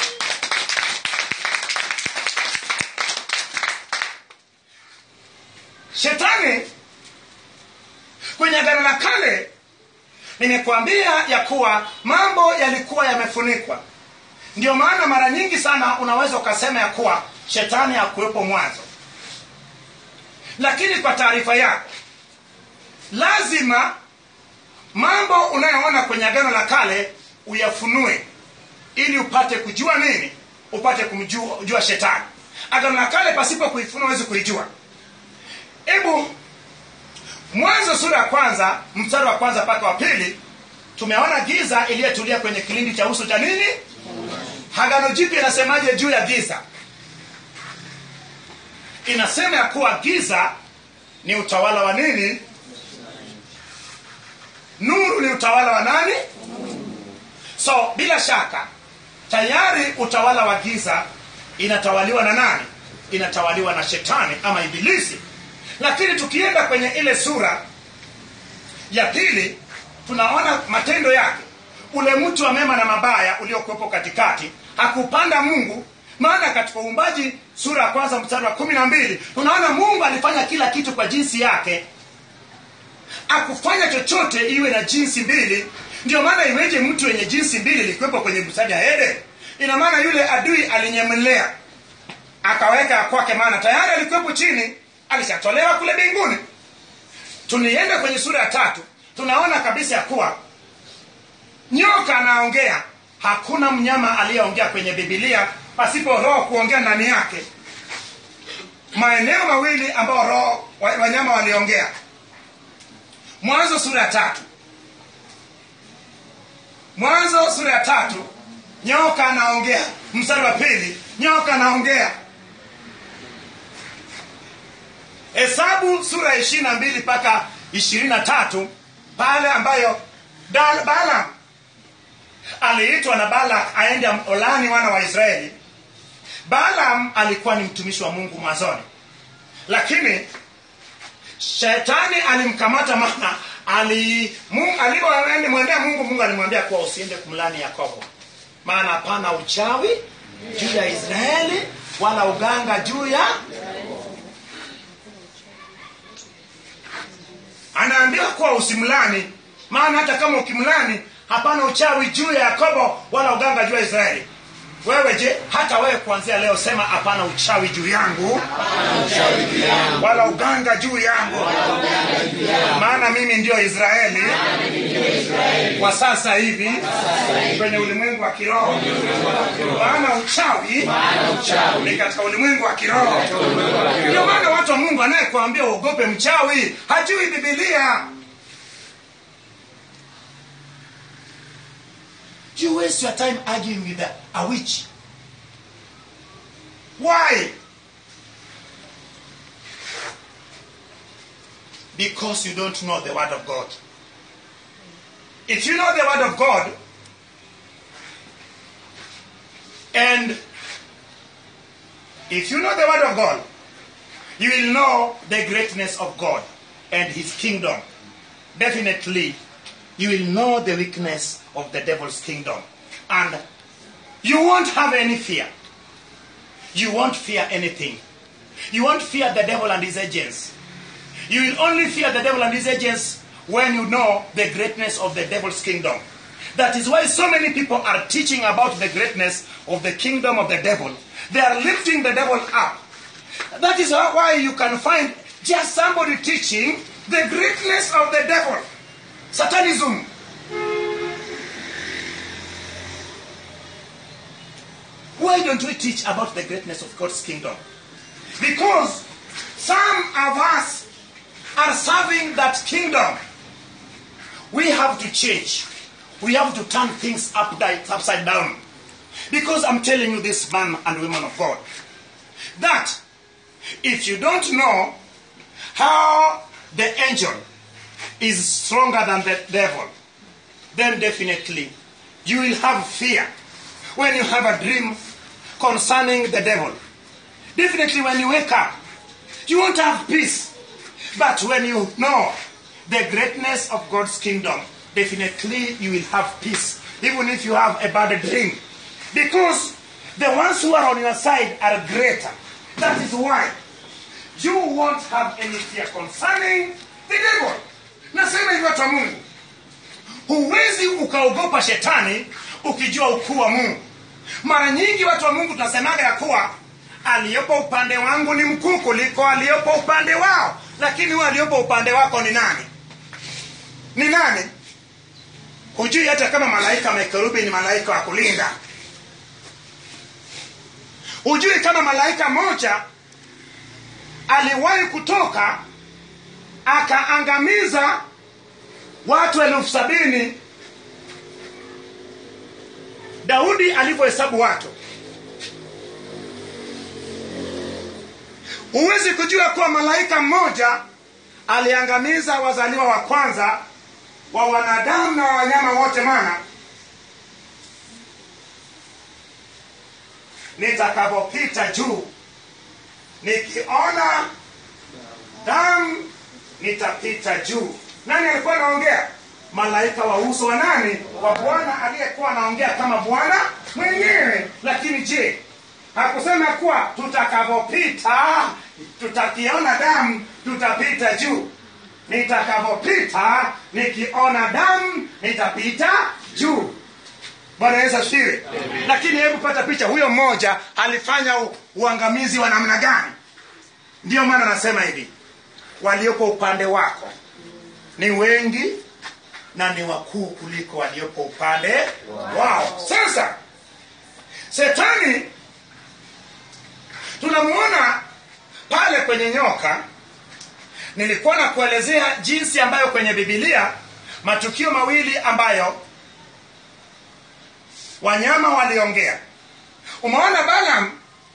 shetani kwenye agano la kale nimekuambia ya kuwa mambo yalikuwa yamefunikwa ndio maana mara nyingi sana unaweza ukasema ya kuwa shetani hakuwepo mwanzo lakini kwa taarifa yako lazima mambo unayoona kwenye agano la kale uyafunue ili upate kujua nini upate kumjua kujua shetani agano la kale pasipo kuifunua huwezi kuijua hebu mwanzo sura ya kwanza mstari wa kwanza mpaka wa pili tumeona giza iliyetulia kwenye kilindi cha uso cha nini agano jipya inasemaje juu ya giza inasema ya kuwa giza ni utawala wa nini nuru ni utawala wa nani so bila shaka tayari utawala wa giza inatawaliwa na nani inatawaliwa na shetani ama ibilisi lakini tukienda kwenye ile sura ya pili tunaona matendo yake ule mti wa mema na mabaya uliokuwepo katikati hakupanda mungu maana katika uumbaji sura ya kwanza mstari wa kumi na mbili unaona mungu alifanya kila kitu kwa jinsi yake akufanya chochote iwe na jinsi mbili ndio maana iweje mtu wenye jinsi mbili ilikuwepo kwenye bustani ya ede ina maana yule adui alinyemelea akaweka kwake maana tayari alikuwepo chini alishatolewa kule mbinguni tulienda kwenye sura ya tatu tunaona kabisa ya kuwa nyoka anaongea hakuna mnyama aliyeongea kwenye bibilia pasipo roho kuongea ndani yake maeneo mawili ambayo roho wa- wanyama waliongea mwanzo sura ya tatu mwanzo sura ya tatu nyoka anaongea mstari wa pili nyoka anaongea hesabu sura ya ishiri na mbili mpaka ishirini na tatu pale ambayo Da- balaam aliitwa na balak aende olani wana wa israeli balaam alikuwa ni mtumishi wa mungu mwanzoni lakini shetani alimkamata maana ali- Mungu- alipomwendea mungu mungu alimwambia kuwa usiende kumlani yakobo maana hapana uchawi juu ya israeli wala uganga juu ya anaambiwa kuwa usimlani maana hata kama ukimlani hapana uchawi juu ya yakobo wala uganga juu ya israeli wewe je hata wewe kuanzia leo sema hapana uchawi juu yangu wala uganga juu yangu maana mimi ndio israeli kwa sasa hivi kwenye ulimwengu wa kiroho maana uchawi ni katika ulimwengu wa kiroho ndio maana watu wa mungu anayekuambia uogope mchawi hajui bibilia you waste your time arguing with a, a witch why because you don't know the word of god if you know the word of god and if you know the word of god you will know the greatness of god and his kingdom definitely you will know the weakness of the devil's kingdom and you won't have any fear you won't fear anything you won't fear the devil and his agents you will only fear the devil and his agents when you know the greatness of the devil's kingdom that is why so many people are teaching about the greatness of the kingdom of the devil they are lifting the devil up that is why you can find just somebody teaching the greatness of the devil satanism why don't we teach about the greatness of god's kingdom because some of us are serving that kingdom we have to change we have to turn things upside, upside down because i'm telling you this man and woman of god that if you don't know how the angel is stronger than the devil, then definitely you will have fear when you have a dream concerning the devil. Definitely when you wake up, you won't have peace. But when you know the greatness of God's kingdom, definitely you will have peace, even if you have a bad dream. Because the ones who are on your side are greater. That is why you won't have any fear concerning the devil. Nasema hivi watu wa Mungu, huwezi ukaogopa shetani ukijua ukuu wa Mungu. Mara nyingi watu wa Mungu tunasemaga ya kuwa aliyepo upande wangu ni mkuu kuliko aliyepo upande wao, lakini huyo aliyepo upande wako ni nani? Ni nani? Hujui hata kama malaika makerubi ni malaika wa kulinda. Hujui kama malaika moja aliwahi kutoka akaangamiza watu elfu sabini daudi alivyohesabu watu huwezi kujua kuwa malaika mmoja aliangamiza wazaliwa wa kwanza wa wanadamu na wanyama wote mana nitakapopita juu nikiona damu nitapita juu nani alikuwa anaongea malaika wa uso wa nani wa bwana aliyekuwa anaongea kama bwana mwenyewe lakini je hakusema kuwa tutakavyopita tutakiona damu tutapita juu nitakavyopita nikiona damu nitapita juu bwana yesu asifiwe lakini hebu pata picha huyo mmoja alifanya u- uangamizi wa namna gani ndiyo maana nasema hivi waliopo upande wako ni wengi na ni wakuu kuliko waliopo upande wao sasa setani tunamuona pale kwenye nyoka nilikuwa na kuelezea jinsi ambayo kwenye bibilia matukio mawili ambayo wanyama waliongea umeona balam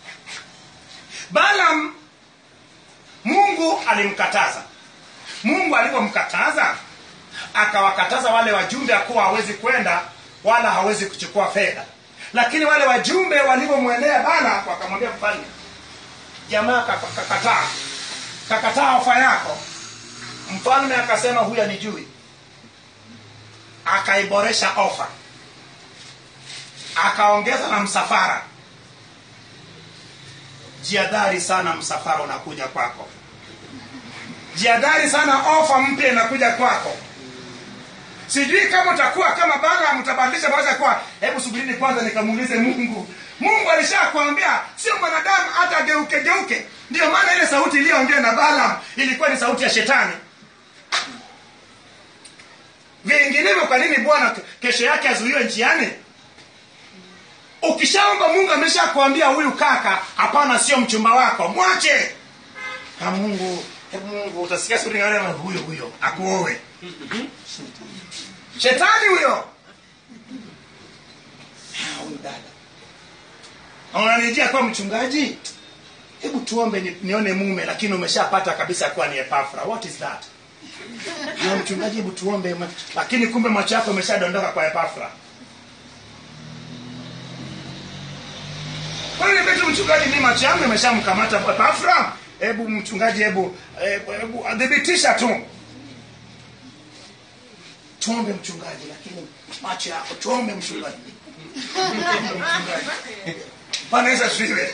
balam mungu alimkataza mungu alivyomkataza akawakataza wale wajumbe akuwa hawezi kwenda wala hawezi kuchukua fedha lakini wale wajumbe walivyomwendea bala wakamwambia mfalme jamaa kaka- kakataa kakataa ofa yako mfalme akasema huyu anijui akaiboresha ofa akaongeza na msafara jiadhari sana msafara unakuja kwako jiadhari sana ofa mpya inakuja kwako sijui kama utakuwa kama bala mtabadilisha mawazo kuwa hebu subirini kwanza nikamuulize mungu mungu alishakwambia sio mwanadamu hata geuke geuke ndio maana ile sauti iliyoongea na balaam ilikuwa ni sauti ya shetani vinginevyo kwa nini bwana ke- kesho yake azuiwe njiani ukishaomba mungu ameshakwambia huyu kaka hapana sio mchumba wako mwache na mungu hebu mungu utasikia sauti ngine, huyo huyo akuowe shetani huyo Ah, huyu dada unanijia kuwa mchungaji hebu tuombe ni, nione mume lakini umeshapata kabisa kuwa ni epafra what is that na mchungaji hebu tuombe ma- lakini kumbe macho yako ameshadondoka kwa epafra kwani vitu mchungaji mi macho yangu imeshamkamata epafra hebu mchungaji hebu hebu hebu adhibitisha tu tuombe mchungaji lakini macho yako tuombe mchungaji Tuombe mchungaji bwana yesu asifiwe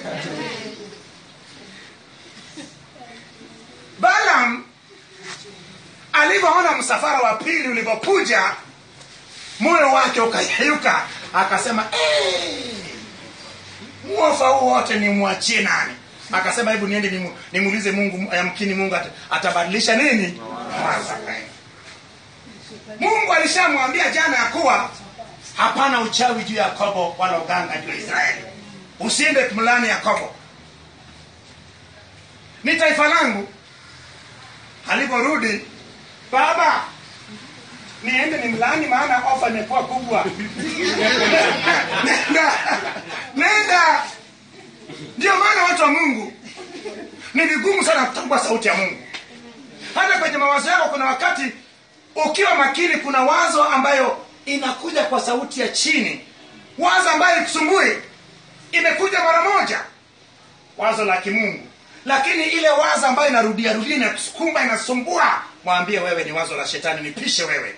balam alivyoona msafara wa pili ulivyokuja moyo wake ukayeyuka akasema "Eh, mwofa huu wote nimwachie nani akasema hebu niende nimu- nimuulize mungu yamkini mungu ata- atabadilisha nini mawazo yake." mungu alishamwambia jana ya kuwa hapana uchawi juu ya yakobo wala uganga juu ya israeli usiende mlani yakobo ni taifa langu aliporudi baba niende ni mlani maana ofa imekuwa kubwa nenda nenda ndio maana watu wa mungu ni vigumu sana kutambua sauti ya mungu hata kwenye mawazo yako kuna wakati ukiwa makini kuna wazo ambayo inakuja kwa sauti ya chini wazo ambayo ikusumbui imekuja mara moja wazo la kimungu lakini ile wazo ambayo inarudia rudia inakusukuma inasumbua mwambie wewe ni wazo la shetani nipishe wewe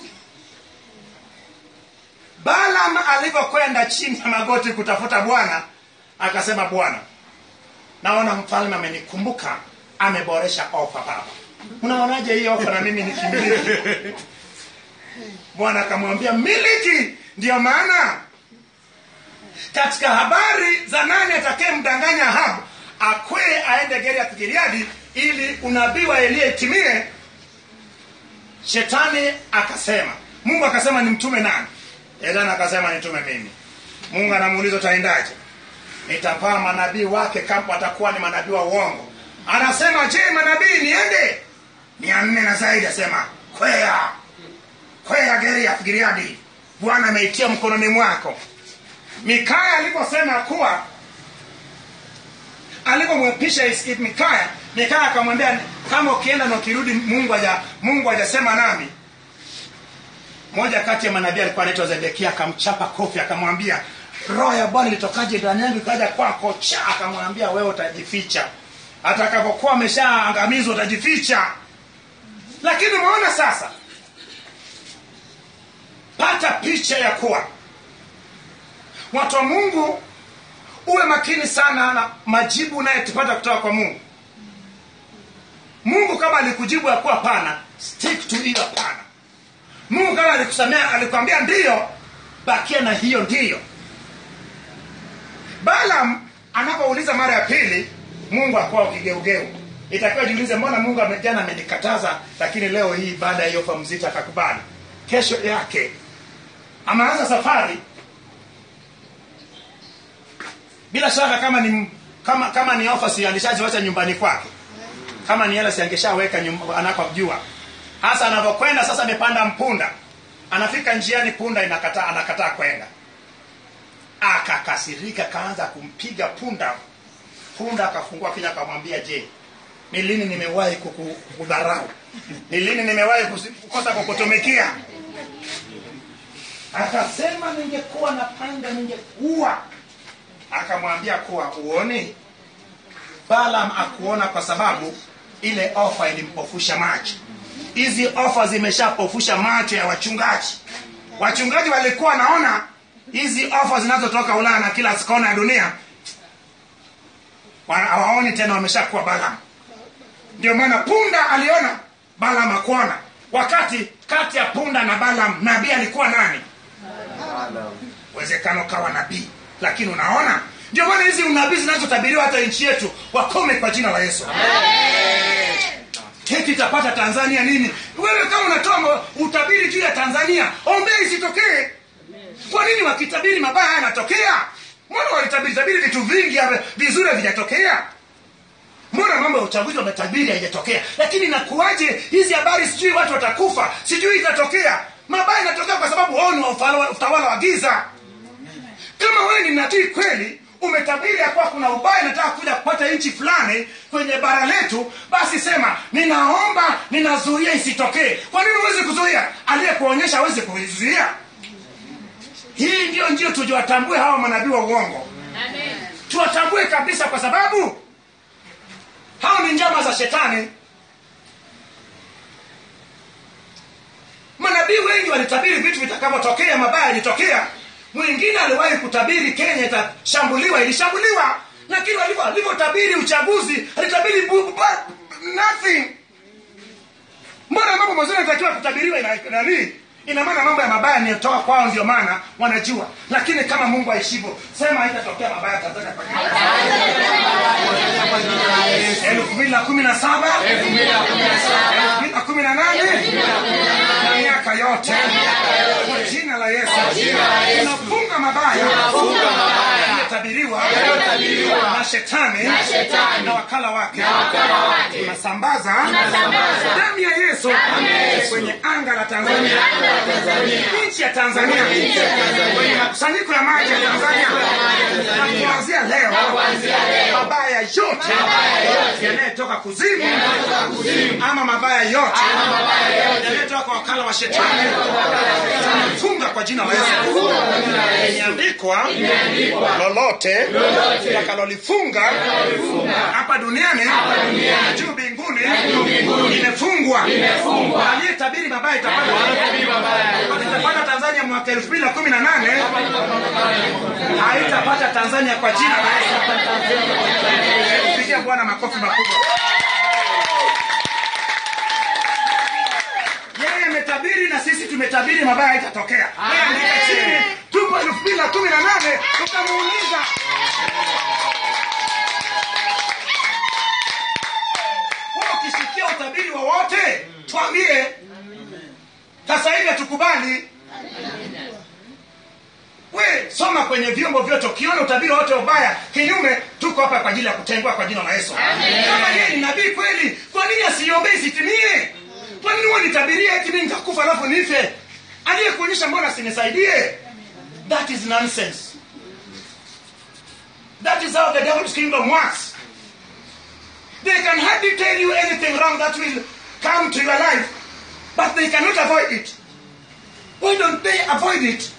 balam alivyokwenda chini ya magoti kutafuta bwana akasema bwana naona mfalme amenikumbuka ameboresha ofa baba unaonaje hii ofa na mimi nikimiliki bwana akamwambia miliki ndiyo maana katika habari za nani atakayemdanganya ahabu akwee aende geriath giliadi ili unabii wa eliya itimie shetani akasema mungu akasema nimtume nani shetani akasema nitume mimi mungu anamuuliza utaendaje nitapaa manabii wake kama watakuwa ni manabii wa uongo anasema je manabii niende mia nne na zaidi asema kwea kwea geriath giliadi bwana ameitia mkononi mwako mikaya aliposema kuwa alipomwepisha Is- Is- mikaya mikaya akamwambia kama ukienda na ukirudi mungu haja mungu hajasema nami moja kati ya manabii alikuwa anaitwa zedekia akamchapa kofi akamwambia roho ya bwana ilitokaje ndani yangu ikaja kwako cha akamwambia wewe utajificha atakapokuwa ameshaangamizwa utajificha lakini umeona sasa pata picha ya kuwa watu wa mungu uwe makini sana na majibu unayetupata kutoka kwa mungu mungu kama alikujibu ya kuwa pana stick to hiyo pana mungu kama alikusamea alikwambia ndiyo bakia na hiyo ndiyo balam anapouliza mara ya pili mungu akuwa ukigeugeu itakiwa jiulize mbona mungu ame- jana amenikataza lakini leo hii baada ya hiyo ofa mzito akakubali kesho yake ameanza safari bila shaka kama ni kama kama ni ofa si alishaziwacha nyumbani kwake kama ni hela si angeshaweka nyum- anakojua hasa anavyokwenda sasa amepanda mpunda anafika njiani punda inakataa anakataa kwenda akakasirika kaanza kumpiga punda punda akafungua kinywa akamwambia je ni lini nimewahi kuku- kukudharau ni lini nimewahi kusi- kukosa kukutumikia akasema ningekuwa na panga ningekuwa akamwambia kuwa uoni balam akuona kwa sababu ile ofa ilimpofusha macho hizi ofa zimeshapofusha macho ya wachungaji wachungaji walikuwa naona hizi ofa zinazotoka ulaya na kila kona ya dunia wana- hawaoni tena wameshakuwa balam ndio maana punda aliona balam akuona wakati kati ya punda na balam nabii alikuwa nani uwezekano kawa nabii lakini unaona ndio maana hizi unabii zinazotabiriwa hata nchi yetu wakome kwa jina la yesu keti itapata tanzania nini wewe kama unatoa ma- utabiri juu ya tanzania ombea isitokee kwa nini wakitabiri mabaya yanatokea mbona walitabiri tabiri vitu vingi hapa, vizuri havijatokea mbona mambo ya uchaguzi wametabiri haijatokea lakini nakuaje hizi habari sijui watu watakufa sijui itatokea mabaya yanatokea kwa sababu wao ni wa ufala- utawala wa giza kama wewe ni nabii kweli umetabiri ya kuwa kuna ubaya nataka kuja kupata nchi fulani kwenye bara letu basi sema ninaomba ninazuia isitokee kwa nini huwezi kuzuia aliyekuonyesha awezi kuizuia hii ndio ndio tujiwatambue hawa manabii wa uongo tuwatambue kabisa kwa sababu hao ni njama za shetani manabii wengi walitabiri vitu vitakavyotokea mabaya yalitokea mwingine aliwahi kutabiri kenya itashambuliwa ilishambuliwa lakini walivyo- alivyotabiri uchaguzi alitabiri bu- bu- nothing mbona mambo mazuri yanatakiwa kutabiriwa ina- nani ina maana mambo ya mabaya niyotoka kwao ndio maana wanajua lakini kama mungu aishivyo sema haitatokea mabaya tanzania kwa jina elfu mbili na kumi na saba elfu mbili na kumi na nane na miaka yote kwa jina la yesu tunafunga mabaya yaliyotabiriwa na shetani na wakala wake tunasambaza damu ya yesu kwenye anga la tanzania nchi ya tanzania kwenye makusanyiko ya maji ya tanzania na kuanzia leo mabaya yote yanayotoka kuzimu ama mabaya yote yanayotoka kwa wakala wa shetani funga kwa jina la yesu imeandikwa lolote takalolifunga hapa duniani juu mbinguni imefungwa aliyetabiri mabaya itapata itapata tanzania mwaka elfu mbili na kumi na nane haitapata tanzania kwa jina la yesu pigia bwana makofi makubwa yeye ametabiri na sisi tumetabiri mabaya itatokea Yeye andika chini tupo elfu mbili na kumi na nane tukamuuliza wewe ukisikia utabiri wowote twambie sasa hivi hatukubali we soma kwenye vyombo vyote ukiona utabiri wote ubaya kinyume tuko hapa kwa ajili ya kutengua kwa jina la yesu kama yeye ni nabii kweli kwa nini asiombee isitimie kwa nini huwa nitabiria eti mimi nitakufa alafu nife aliyekuonyesha mbona asinisaidie that is nonsense that is how the devil's kingdom works they can hardly tell you anything wrong that will come to your life but they cannot avoid it why don't they avoid it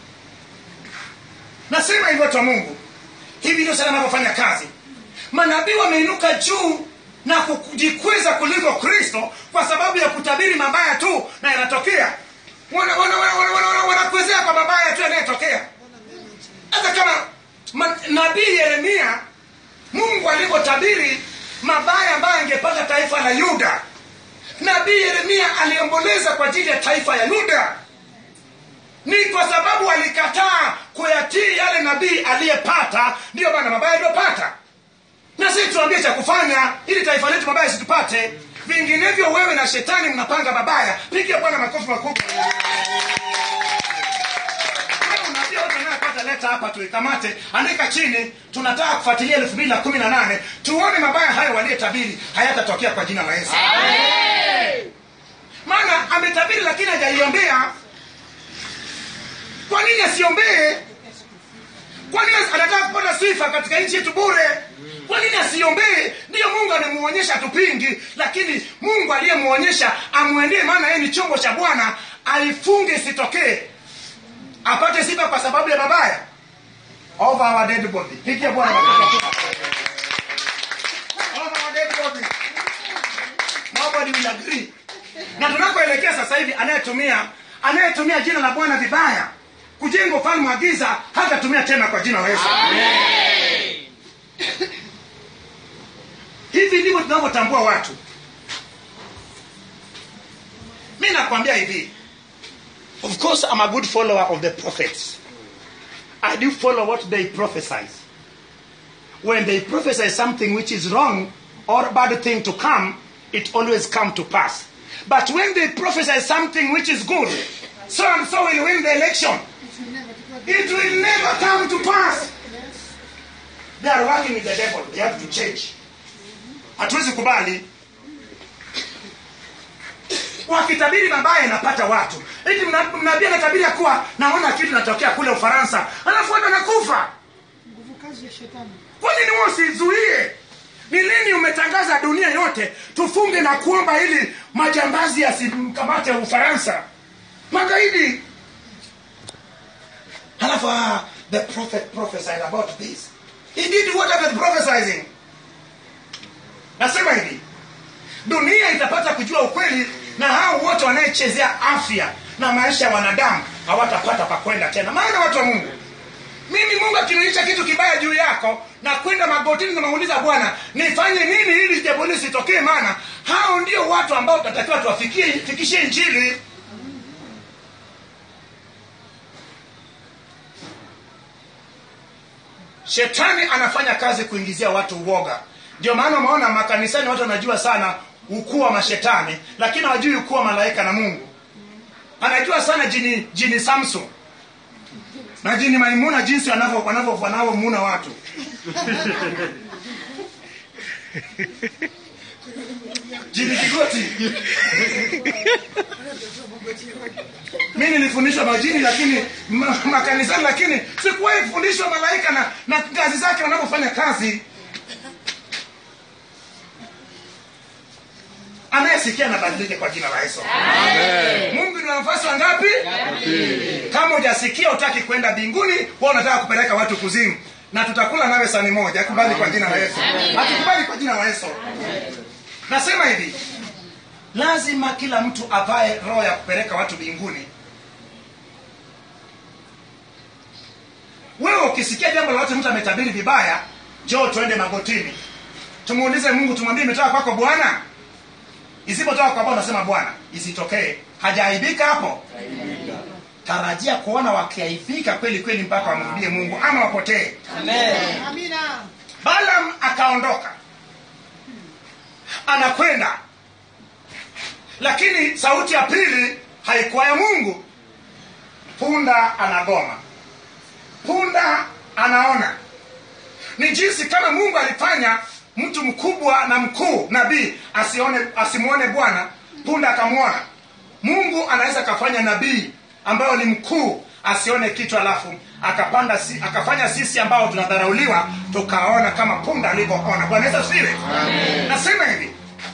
nasema hivyo watu wa mungu hivi ndio sana anavyofanya kazi manabii wameinuka juu na kujikweza kuliko kristo kwa sababu ya kutabiri mabaya tu na yanatokea wana- wana- wana- wana- wana- wana- wanakuwezea kwa mabaya tu yanayotokea hata kama ma- nabii yeremia mungu alivyotabiri mabaya ambayo angepata taifa la yuda nabii yeremia aliomboleza kwa ajili ya taifa ya yuda ni kwa sababu alikataa kuyatii yale nabii aliyepata ndiyo maana mabaya aliyopata na sisi tuambie cha kufanya ili taifa letu mabaya situpate vinginevyo wewe na shetani mnapanga mabaya pigia bwana makofi makubwa Kama unaambia watu wanayopata leta hapa tuikamate andika chini tunataka kufuatilia elfu mbili na kumi na nane tuone mabaya hayo waliyetabiri hayatatokea kwa jina la yesu maana ametabiri lakini hajaiombea kwa nini asiombee kwa nini anataka kupata sifa katika nchi yetu bure kwa nini asiombee ndiyo mungu anamuonyesha tupingi lakini mungu aliyemuonyesha amwendee maana yeye ni chombo cha bwana aifunge isitokee apate sifa kwa sababu ya mabaya over our dead body pigia bwana makofi. over our dead body nobody will agree na tunakoelekea sasa hivi anayetumia anayetumia jina la bwana vibaya kujenga ufalme wa giza hatatumia tena kwa jina la yesu hivi ndivyo tunavyotambua watu mi nakwambia hivi of course i'm a good follower of the prophets i do follow what they prophesize when they prophesy something which is wrong or bad thing to come it always come to pass but when they prophesy something which is good so and so will win the election it will never come to pass they are working with the devil they have to change hatuwezi kubali wakitabiri mabaya inapata watu eti mna- mnabii anatabiri ya kuwa naona kitu natokea kule ufaransa alafu watu wanakufa nguvu kazi ya shetani kwa nini wewe usizuie ni lini umetangaza dunia yote tufunge na kuomba ili majambazi yasimkamate ufaransa magaidi halafu ah, the prophet prophesied about this he did what of the prophesizing nasema hivi dunia itapata kujua ukweli na hao wote wanayechezea afya na maisha ya wanadamu hawatapata pa kwenda tena maana watu wa mungu mimi mungu akinionyesha kitu kibaya juu yako na kwenda magotini namuuliza bwana nifanye nini ili jambo hili sitokee maana hao ndio watu ambao tunatakiwa tuwafikie fikishie injili shetani anafanya kazi kuingizia watu uoga ndio maana umeona makanisani watu wanajua sana ukuu wa mashetani lakini hawajui ukuu wa malaika na mungu anajua sana jini jini samson na jini maimuna jinsi wanavyo- wanavyo- wanavyomuna watu jini kigoti mi nilifundishwa majini lakini ma, makanisani lakini sikuwahi kufundishwa malaika na, na kazi zake wanavyofanya kazi anayesikia nabadilike kwa jina la yesu mungu ni nafasi wangapi kama hujasikia utaki kwenda mbinguni wa unataka kupeleka watu kuzimu na tutakula nawe sani moja akubali kwa jina la yesu hatukubali kwa jina la yesu nasema hivi lazima kila mtu avae roho ya kupeleka watu mbinguni wewe ukisikia jambo lolote mtu ametabiri vibaya njoo tuende magotini tumuulize mungu tumwambie imetoka kwako bwana isipotoka kwa bwana unasema bwana isitokee hajaaibika hapo tarajia kuona wakiaibika kweli kweli mpaka wamrudie mungu ama wapotee amina balam akaondoka anakwenda lakini sauti ya pili haikuwa ya mungu punda anagoma punda anaona ni jinsi kama mungu alifanya mtu mkubwa na mkuu nabii asione asimwone bwana punda akamwona mungu anaweza akafanya nabii ambayo ni mkuu asione kitu alafu akapanda si, akafanya sisi ambao tunadharauliwa tukaona kama punda alivyoona bwana yesu asifiwe nasema hivi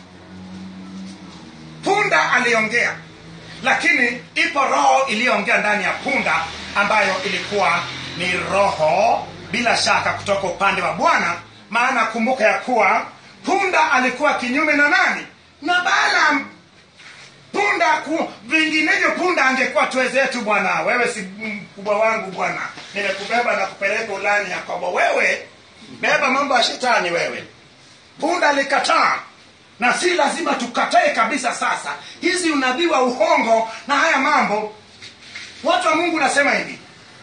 punda aliongea lakini ipo roho iliyoongea ndani ya punda ambayo ilikuwa ni roho bila shaka kutoka upande wa bwana maana kumbuka ya kuwa punda alikuwa kinyume na nani na balaam punda ku, vinginevyo punda angekuwa twezetu bwana wewe si mkubwa wangu bwana nimekubeba na kupeleka ulani yakobo wewe beba mambo ya shetani wewe punda alikataa na si lazima tukatae kabisa sasa hizi unabii wa uhongo na haya mambo watu wa mungu nasema hivi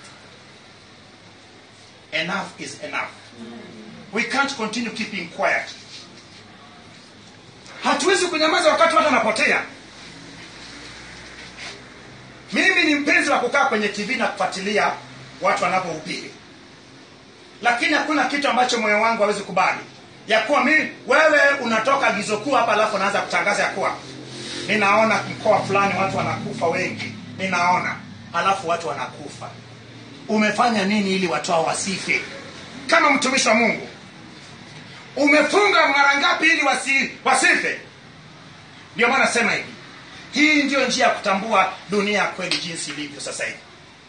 enough is enough we can't continue keeping quiet hatuwezi kunyamaza wakati watu wanapotea mimi ni mpenzi wa kukaa kwenye tv na kufuatilia watu wanapohubiri lakini hakuna kitu ambacho moyo wangu hawezi kubali ya kuwa mimi wewe unatoka agizo kuu hapa alafu unaanza kutangaza ya kuwa ninaona mkoa fulani watu wanakufa wengi ninaona alafu watu wanakufa umefanya nini ili watu hao wasife kama mtumishi wa mungu umefunga mara ngapi ili wasi, wasife ndio maana nasema hivi hii ndio njia ya kutambua dunia ya kweli jinsi ilivyo sasa hivi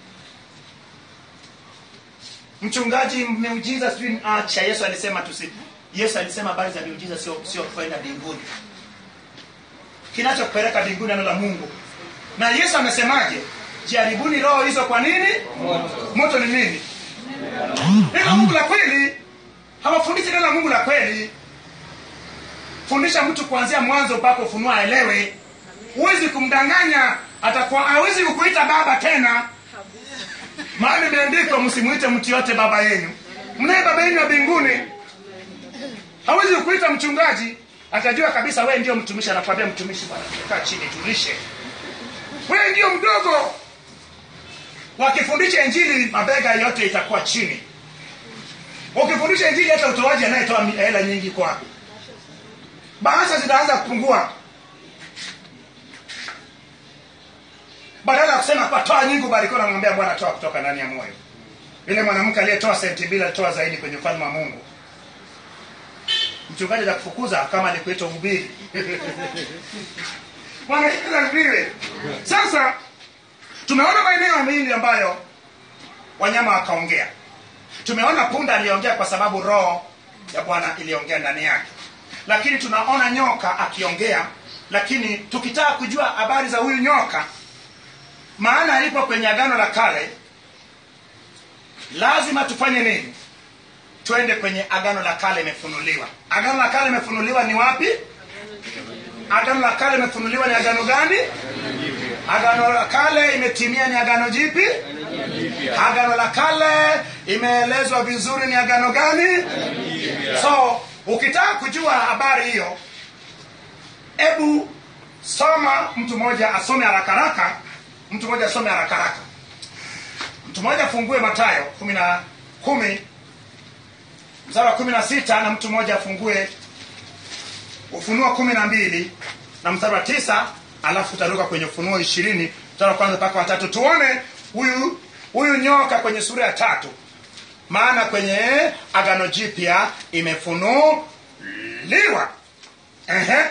mchungaji miujiza sijui acha yesu alisema tusi yesu alisema habari za miujiza sio sio kwenda mbinguni kinachokupeleka mbinguni neno la mungu na yesu amesemaje jaribuni roho hizo kwa nini moto, moto ni nini neno la mungu la kweli hawafundishi neno la mungu la kweli fundisha mtu kuanzia mwanzo mpaka ufunua aelewe huwezi kumdanganya atakuwa hawezi kukuita baba tena maana imeandikwa msimuite mtu yote baba yenu mnaye baba yenu wa mbinguni hawezi kukuita mchungaji atajua kabisa wewe ndio mtumishi anakwambia mtumishi bwana kaa chini tulishe wewe ndio mdogo wakifundisha injili mabega yote itakuwa chini ukifundisha injili hata utoaji anayetoa hela nyingi kwa bahasha zitaanza kupungua badala ya kusema kwa toa nyingi ubarikiwa namwambia bwana toa kutoka ndani ya moyo yule mwanamke aliyetoa senti mbili alitoa zaidi kwenye ufalme wa mungu mchungaji za kufukuza kama alikuita uhubiri wanaviwe sasa tumeona maeneo mengi ambayo wanyama wakaongea tumeona punda aliongea kwa sababu roho ya bwana iliongea ndani yake lakini tunaona nyoka akiongea lakini tukitaka kujua habari za huyu nyoka maana ipo kwenye agano la kale lazima tufanye nini twende kwenye agano la kale imefunuliwa agano la kale imefunuliwa ni wapi agano la kale imefunuliwa ni agano gani agano la kale imetimia ni agano jipi agano la kale imeelezwa vizuri ni agano gani so ukitaka kujua habari hiyo hebu soma mtu mmoja asome haraka haraka mtu mmoja asome haraka haraka mtu mmoja afungue matayo kumi na kumi mstari wa kumi na sita na mtu mmoja afungue ufunuo kumi na mbili na mstari wa tisa alafu utaruka kwenye ufunuo ishirini mstari wa kwanza mpaka watatu tuone huyu huyu nyoka kwenye sura ya tatu maana kwenye agano jipya imefunuliwa Ehe.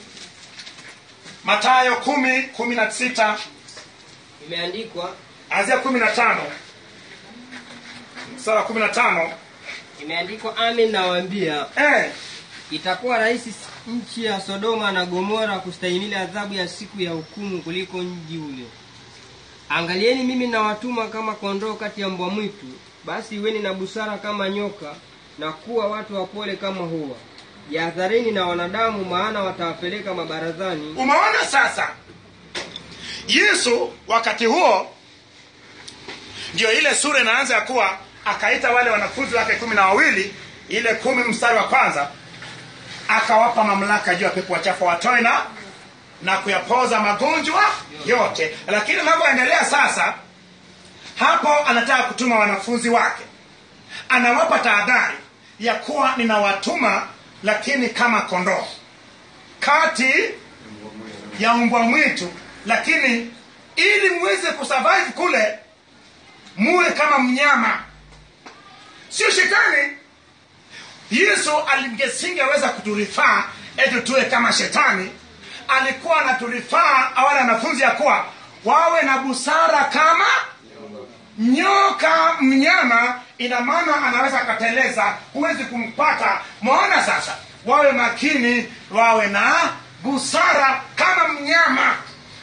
matayo kumi kumi na sita imeandikwa anzia kumi na tano mstari wa kumi na tano imeandikwa amin nawaambia eh, itakuwa rahisi nchi ya sodoma na gomora kustahimili adhabu ya siku ya hukumu kuliko mji ule angalieni mimi nawatuma kama kondoo kati ya mbwa mwitu basi iweni na busara kama nyoka na kuwa watu wapole kama hua jihadharini na wanadamu maana watawapeleka mabarazani umeona sasa yesu wakati huo ndio ile sura inaanza ya kuwa akaita wale wanafunzi wake kumi na wawili ile kumi mstari wa kwanza akawapa mamlaka juu ya pepo wachafu watoe na na kuyapoza magonjwa yote lakini anavyoendelea sasa hapo anataka kutuma wanafunzi wake anawapa tahadhari ya kuwa ninawatuma lakini kama kondoo kati ya mbwa mwitu lakini ili muweze kusurvive kule muwe kama mnyama sio shetani yesu alingesingeweza kuturifaa eti tuwe kama shetani alikuwa anaturifaa awale wanafunzi ya kuwa wawe na busara kama nyoka mnyama ina maana anaweza akateleza huwezi kumpata mwaona sasa wawe makini wawe na busara kama mnyama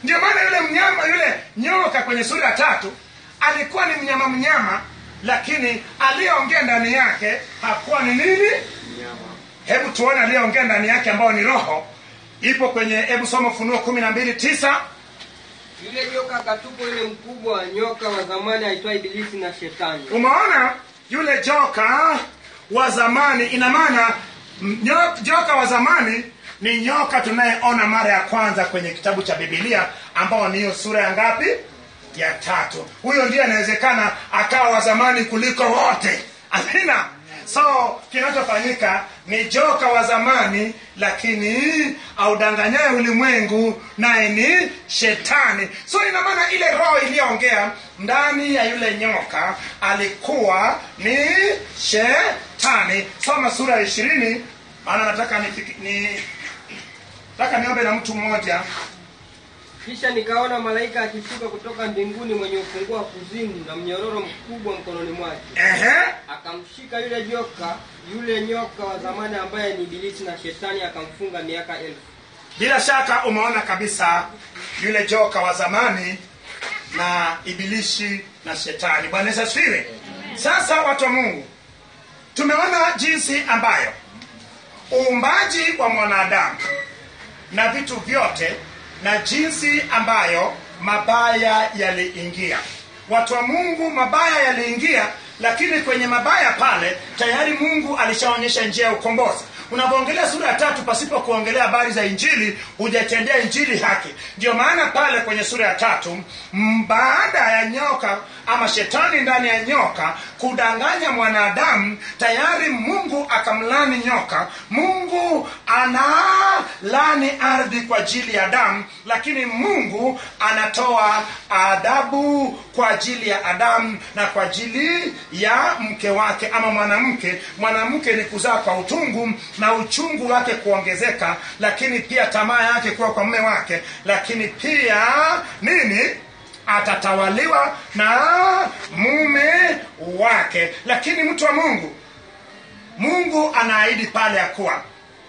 ndio maana yule mnyama yule nyoka kwenye sura ya tatu alikuwa ni mnyama mnyama lakini aliyeongea ndani yake hakuwa ni nini hebu tuone aliyeongea ndani yake ambao ni roho ipo kwenye hebu soma ufunuo kumi na mbili tisa yule nyoka akatupwa yule mkubwa nyoka wa zamani aitwa ibilisi na shetani umeona yule joka wa zamani ina maana m- nyo- joka wa zamani ni nyoka tunayeona mara ya kwanza kwenye kitabu cha bibilia ambao ni hiyo sura ya ngapi ya tatu huyo ndiye anawezekana akawa wa zamani kuliko wote amina so kinachofanyika ni joka wa zamani lakini audanganyaye ulimwengu naye ni shetani so ina maana ile roho iliyoongea ndani ya yule nyoka alikuwa ni shetani soma sura ya ishirini maana nataka nifiki- ni nataka niombe na mtu mmoja kisha nikaona malaika akishuka kutoka mbinguni mwenye ufunguo wa kuzimu na mnyororo mkubwa mkononi mwake ehe akamshika yule joka yule nyoka wa zamani ambaye ni ibilisi na shetani akamfunga miaka elfu bila shaka umeona kabisa yule joka wa zamani na ibilishi na shetani bwana yesu asifiwe sasa watu wa mungu tumeona jinsi ambayo uumbaji wa mwanadamu na vitu vyote na jinsi ambayo mabaya yaliingia watu wa mungu mabaya yaliingia lakini kwenye mabaya pale tayari mungu alishaonyesha njia ya ukombozi unapoongelea sura ya tatu pasipo kuongelea habari za injili hujatendea injili haki ndio maana pale kwenye sura ya tatu m- baada ya nyoka ama shetani ndani ya nyoka kudanganya mwanadamu tayari mungu akamlani nyoka mungu analani ardhi kwa ajili ya damu lakini mungu anatoa adhabu kwa ajili ya adamu na kwa ajili ya mke wake ama mwanamke mwanamke ni kuzaa kwa utungu na uchungu wake kuongezeka lakini pia tamaa yake kuwa kwa mume wake lakini pia nini atatawaliwa na mume wake lakini mtu wa mungu mungu anaahidi pale ya kuwa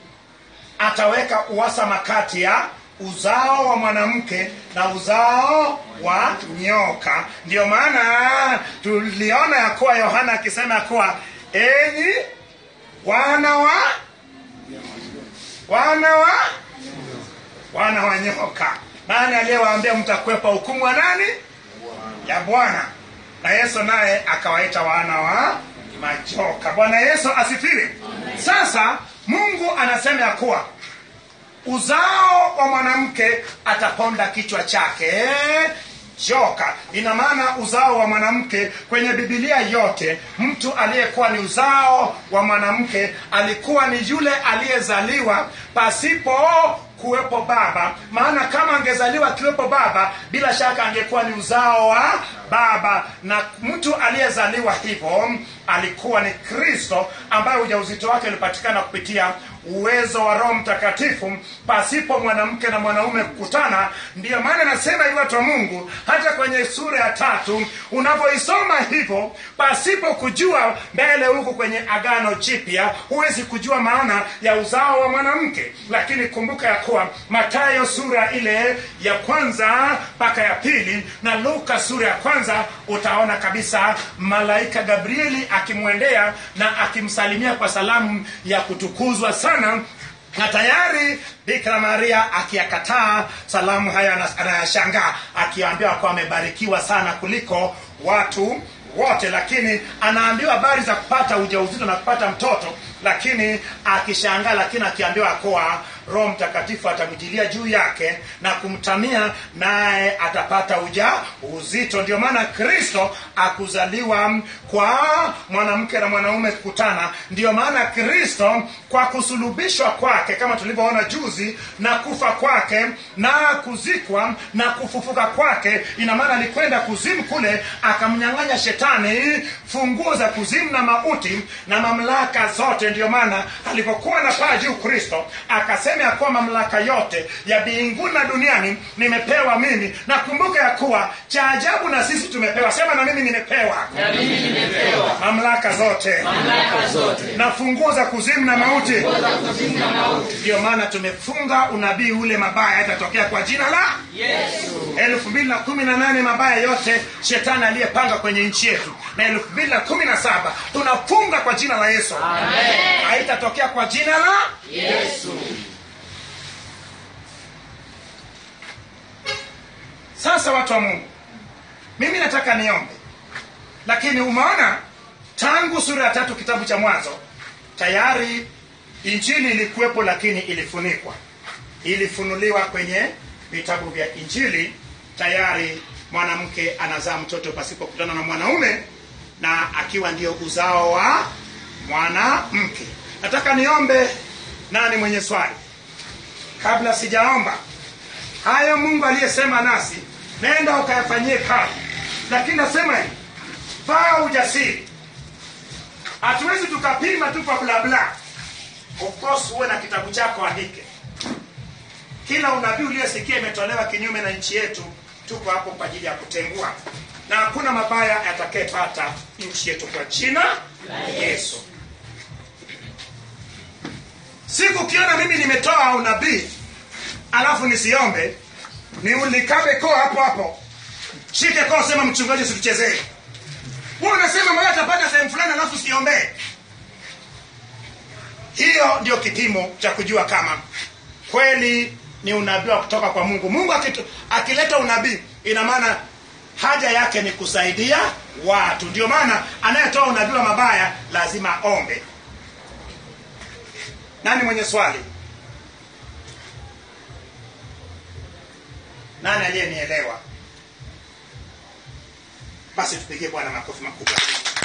ataweka uhasama kati ya uzao wa mwanamke na uzao wa nyoka ndio maana tuliona ya kuwa yohana akisema ya kuwa enyi wana wa wana wa wana wa nyoka nani aliyewaambia mtakwepa hukumu wa nani ya bwana na yesu naye akawaita wana wa majoka bwana yesu asifiwe sasa mungu anasema ya kuwa uzao wa mwanamke ataponda kichwa chake joka ina maana uzao wa mwanamke kwenye bibilia yote mtu aliyekuwa ni uzao wa mwanamke alikuwa ni yule aliyezaliwa pasipo kuwepo baba maana kama angezaliwa akiwepo baba bila shaka angekuwa ni uzao wa baba na mtu aliyezaliwa hivyo alikuwa ni kristo ambaye ujauzito wake ulipatikana kupitia uwezo wa roho mtakatifu pasipo mwanamke na mwanaume kukutana ndiyo maana nasema hivi watu wa mungu hata kwenye sura ya tatu unavyoisoma hivyo pasipo kujua mbele huku kwenye agano jipya huwezi kujua maana ya uzao wa mwanamke lakini kumbuka ya kuwa matayo sura ile ya kwanza mpaka ya pili na luka sura ya kwanza utaona kabisa malaika gabrieli akimwendea na akimsalimia kwa salamu ya kutukuzwa sana na tayari bikira maria akiyakataa salamu hayo ana- anayashangaa akiambiwa kuwa amebarikiwa sana kuliko watu wote lakini anaambiwa habari za kupata ujauzito na kupata mtoto lakini akishangaa lakini akiambiwa kuwa roho mtakatifu atamjilia juu yake na kumtamia naye atapata uja uzito ndio maana kristo akuzaliwa kwa mwanamke na mwanaume kukutana ndio maana kristo kwa kusulubishwa kwake kama tulivyoona juzi na kufa kwake na kuzikwa na kufufuka kwake ina maana alikwenda kuzimu kule akamnyang'anya shetani funguo za kuzimu na mauti na mamlaka zote ndio maana alipokuwa na paa juu kristo akasema ya kuwa mamlaka yote ya mbinguni na duniani nimepewa mimi na kumbuka ya kuwa cha ajabu na sisi tumepewa sema na mimi nimepewa mamlaka zote na funguo za kuzimu na mauti ndio maana tumefunga unabii ule mabaya yatatokea kwa jina la elfu mbili na kumi na nane mabaya yote shetani aliyepanga kwenye nchi yetu na elfu mbili na kumi na saba tunafunga kwa jina la yesu haitatokea kwa jina la sasa watu wa mungu mimi nataka niombe lakini umeona tangu sura ya tatu kitabu cha mwanzo tayari injili ilikuwepo lakini ilifunikwa ilifunuliwa kwenye vitabu vya injili tayari mwanamke anazaa mtoto pasipokutana na mwanaume na akiwa ndio uzao wa mwanamke nataka niombe nani mwenye swali kabla sijaomba hayo mungu aliyesema nasi nenda ukayafanyie kazi lakini nasema hivi vaa ujasiri hatuwezi tukapima tu kwa blabla of course uwe na kitabu chako andike kila unabii uliyosikia imetolewa kinyume na nchi yetu tuko hapo kwa ajili ya kutengua na hakuna mabaya yatakayepata nchi yetu kwa jina la yesu siku ukiona mimi nimetoa unabii alafu nisiombe ni ulikabe koo hapo hapo shike koo sema mchungaji situchezee huwa unasema maya atapata sehemu fulani alafu siombee hiyo ndio kipimo cha kujua kama kweli ni unabii wa kutoka kwa mungu mungu akitu, akileta unabii ina maana haja yake ni kusaidia watu ndio maana anayetoa unabii wa mabaya lazima ombe nani mwenye swali nani aliyenielewa basi tupigie bwana makofi makubwa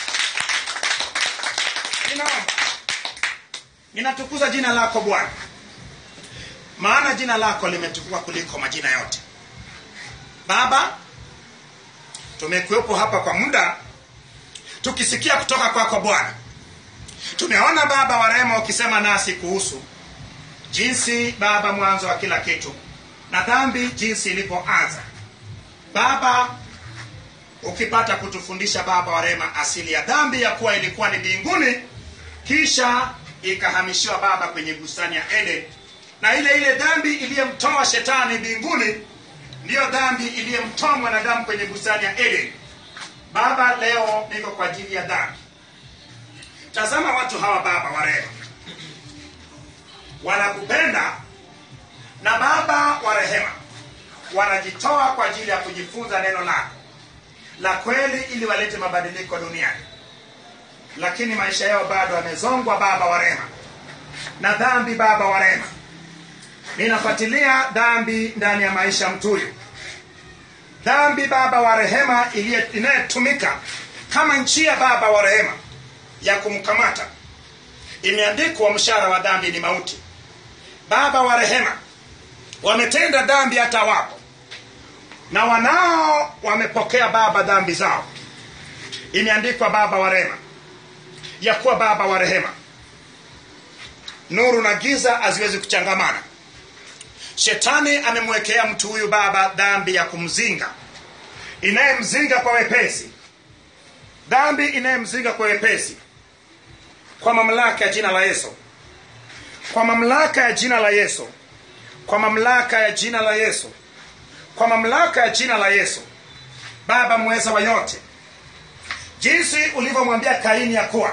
ninaomba ninatukuza jina lako bwana maana jina lako limetukuka kuliko majina yote baba tumekuwepo hapa kwa muda tukisikia kutoka kwako bwana tumeona baba wa rehema ukisema nasi kuhusu jinsi baba mwanzo wa kila kitu na dhambi jinsi ilivyoanza baba ukipata kutufundisha baba wa rehema asili ya dhambi ya kuwa ilikuwa ni mbinguni kisha ikahamishiwa baba kwenye bustani ya eden na ile ile dhambi iliyemtoa shetani mbinguni ndiyo dhambi iliyemtoa mwanadamu kwenye bustani ya eden baba leo niko kwa ajili ya dhambi tazama watu hawa baba wa rehema wanakupenda na baba wa rehema wanajitoa kwa ajili ya kujifunza neno lako la kweli ili walete mabadiliko duniani lakini maisha yao bado yamezongwa baba wa rehema na dhambi baba wa rehema ninafuatilia dhambi ndani ya maisha ya mtu huyu dhambi baba wa rehema iliye- inayotumika kama njia baba wa rehema ya kumkamata imeandikwa mshahara wa dhambi ni mauti baba wa rehema wametenda dhambi hata wapo na wanao wamepokea baba dhambi zao imeandikwa baba wa rehema ya kuwa baba wa rehema nuru na giza haziwezi kuchangamana shetani amemwekea mtu huyu baba dhambi ya kumzinga inayemzinga kwa wepesi dhambi inayemzinga kwa wepesi kwa mamlaka ya jina la yesu kwa mamlaka ya jina la yesu kwa mamlaka ya jina la yesu kwa mamlaka ya jina la yesu baba mweza wa yote jinsi ulivyomwambia kaini ya kuwa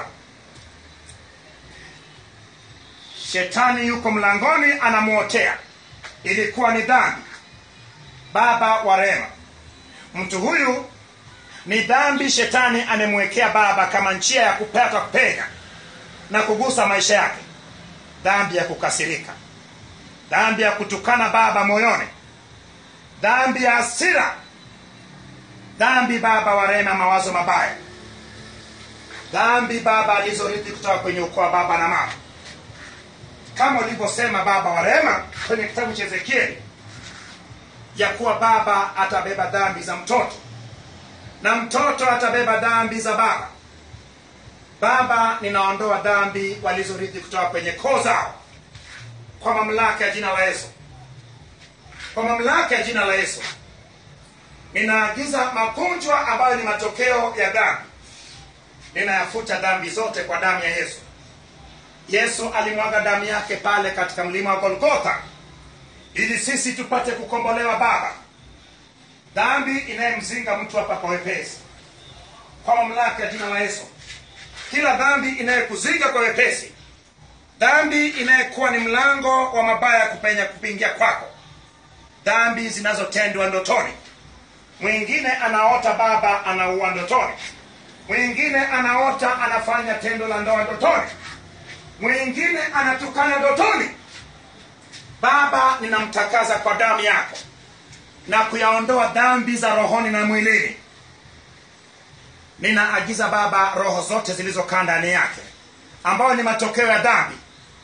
shetani yuko mlangoni anamwotea ilikuwa ni dhambi baba wa rehema mtu huyu ni dhambi shetani amemwekea baba kama njia ya kupata kupenya na kugusa maisha yake dhambi ya kukasirika dhambi ya kutukana baba moyoni dhambi ya hasira dhambi baba wa rehema mawazo mabaya dhambi baba alizorithi kutoka kwenye ukoo wa baba na mama kama ulivyosema baba wa rehema kwenye kitabu cha ezekieli ya kuwa baba atabeba dhambi za mtoto na mtoto atabeba dhambi za baba baba ninaondoa dhambi walizorithi kutoka kwenye koo zao kwa mamlaka ya jina la yesu kwa mamlaka ya jina la yesu ninaagiza magonjwa ambayo ni matokeo ya dhambi ninayafuta dhambi zote kwa damu ya yesu yesu alimwaga damu yake pale katika mlima wa golgotha ili sisi tupate kukombolewa baba dhambi inayemzinga mtu hapa kwa wepesi kwa mamlaka ya jina la yesu kila dhambi inayekuzinga kwa wepesi dhambi inayekuwa ni mlango wa mabaya kupenya kupingia kwako dhambi zinazotendwa ndotoni mwingine anaota baba anaua ndotoni mwingine anaota anafanya tendo la ndoa ndotoni mwingine anatukana ndotoni baba ninamtakaza kwa damu yako na kuyaondoa dhambi za rohoni na mwilini ninaagiza baba roho zote zilizokaa ndani yake ambayo ni matokeo ya dhambi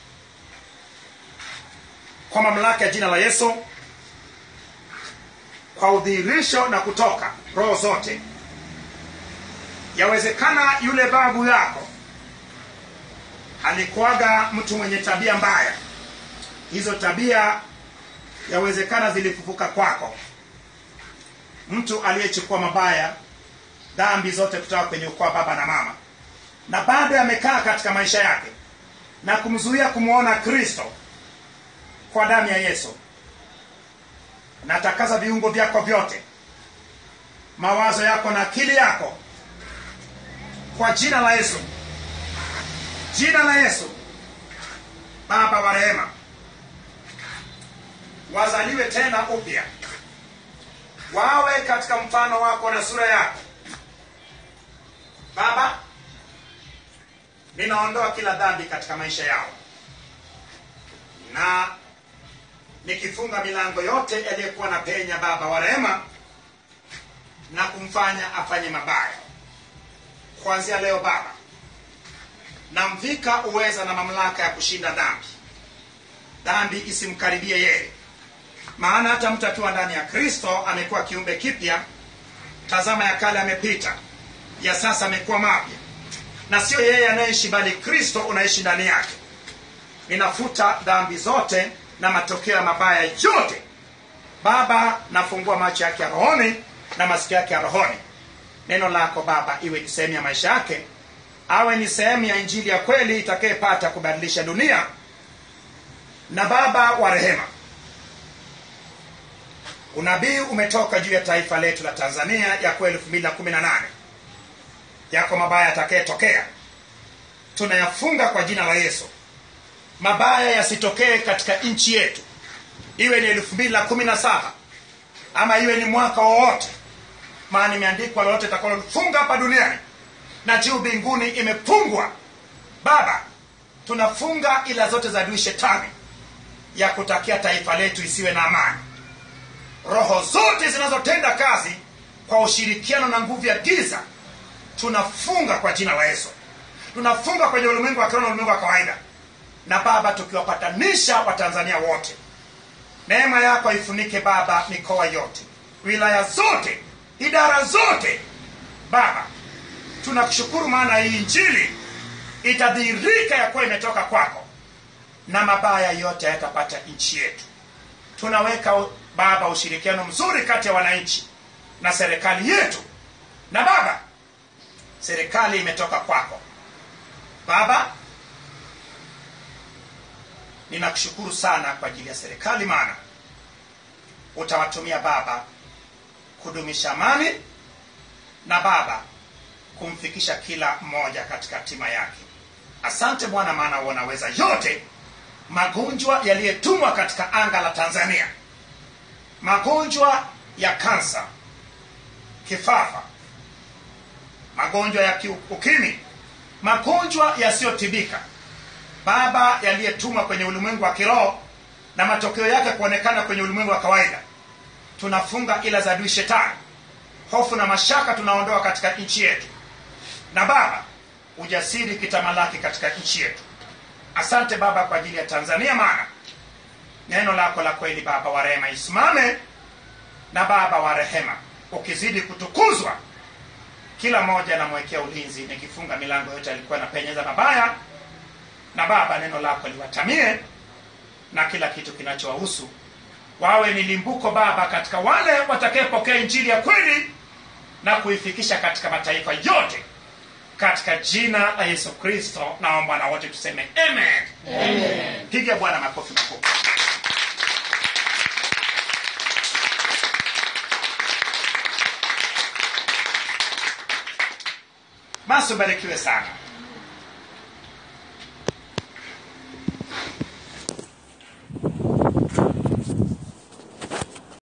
kwa mamlaka ya jina la yesu kwa udhihirisho na kutoka roho zote yawezekana yule babu yako alikuwaga mtu mwenye tabia mbaya hizo tabia yawezekana zilifufuka kwako mtu aliyechukua mabaya dhambi zote kutoka kwenye ukoo wa baba na mama na bado yamekaa katika maisha yake na kumzuia kumwona kristo kwa damu ya yesu natakaza viungo vyako vyote mawazo yako na akili yako kwa jina la yesu jina la yesu baba wa rehema wazaliwe tena upya wawe katika mfano wako na sura yako baba ninaondoa kila dhambi katika maisha yao na nikifunga milango yote yaliyokuwa na penya baba wa rehema na kumfanya afanye mabaya kuanzia leo baba namvika uweza na mamlaka ya kushinda dhambi dhambi isimkaribie yeye maana hata mtu akiwa ndani ya kristo amekuwa kiumbe kipya tazama ya kale amepita ya sasa amekuwa mapya na sio yeye anayeishi bali kristo unaishi ndani yake ninafuta dhambi zote na matokeo ya mabaya yote baba nafungua macho yake ya rohoni na masikio yake ya rohoni neno lako baba iwe ni sehemu ya maisha yake awe ni sehemu ya injili ya kweli itakayepata kubadilisha dunia na baba wa rehema unabii umetoka juu ya taifa letu la tanzania yako elfu mbili na kumi na nane yako mabaya yatakayetokea tunayafunga kwa jina la yesu mabaya yasitokee katika nchi yetu iwe ni elfu mbili na kumi na saba ama iwe ni mwaka wowote maana imeandikwa lolote takalolifunga hapa duniani na juu mbinguni imefungwa baba tunafunga ila zote za adui shetani ya kutakia taifa letu isiwe na amani roho zote zinazotenda kazi kwa ushirikiano na nguvu ya giza tunafunga kwa jina la yesu tunafunga kwenye ulimwengu wa kiroho na ulimwengu wa kawaida na baba tukiwapatanisha watanzania wote neema yako ifunike baba mikoa yote wilaya zote idara zote baba tunakushukuru maana hii injili itadhihirika ya kuwa imetoka kwako na mabaya yote yatapata nchi yetu tunaweka u- baba ushirikiano mzuri kati ya wananchi na serikali yetu na baba serikali imetoka kwako baba ninakushukuru sana kwa ajili ya serikali maana utawatumia baba kudumisha amani na baba kumfikisha kila mmoja katika hatima yake asante bwana maana wanaweza yote magonjwa yaliyetumwa katika anga la tanzania magonjwa ya kansa kifafa magonjwa ya kiu- ukimwi magonjwa yasiyotibika baba yaliyetumwa kwenye ulimwengu wa kiroho na matokeo yake kuonekana kwenye ulimwengu wa kawaida tunafunga ila za adui shetani hofu na mashaka tunaondoa katika nchi yetu na baba ujasiri kitamalaki katika nchi yetu asante baba kwa ajili ya tanzania maana neno lako la kweli baba wa rehema isimame na baba wa rehema ukizidi kutukuzwa kila mmoja namwekea ulinzi nikifunga milango yote alikuwa napenyeza mabaya na baba neno lako liwatamie na kila kitu kinachowahusu wawe ni limbuko baba katika wale watakayepokea injili ya kweli na kuifikisha katika mataifa yote katika jina la yesu kristo naomba na wote tuseme amen, amen. piga bwana makofi makubwa basi ubarikiwe sana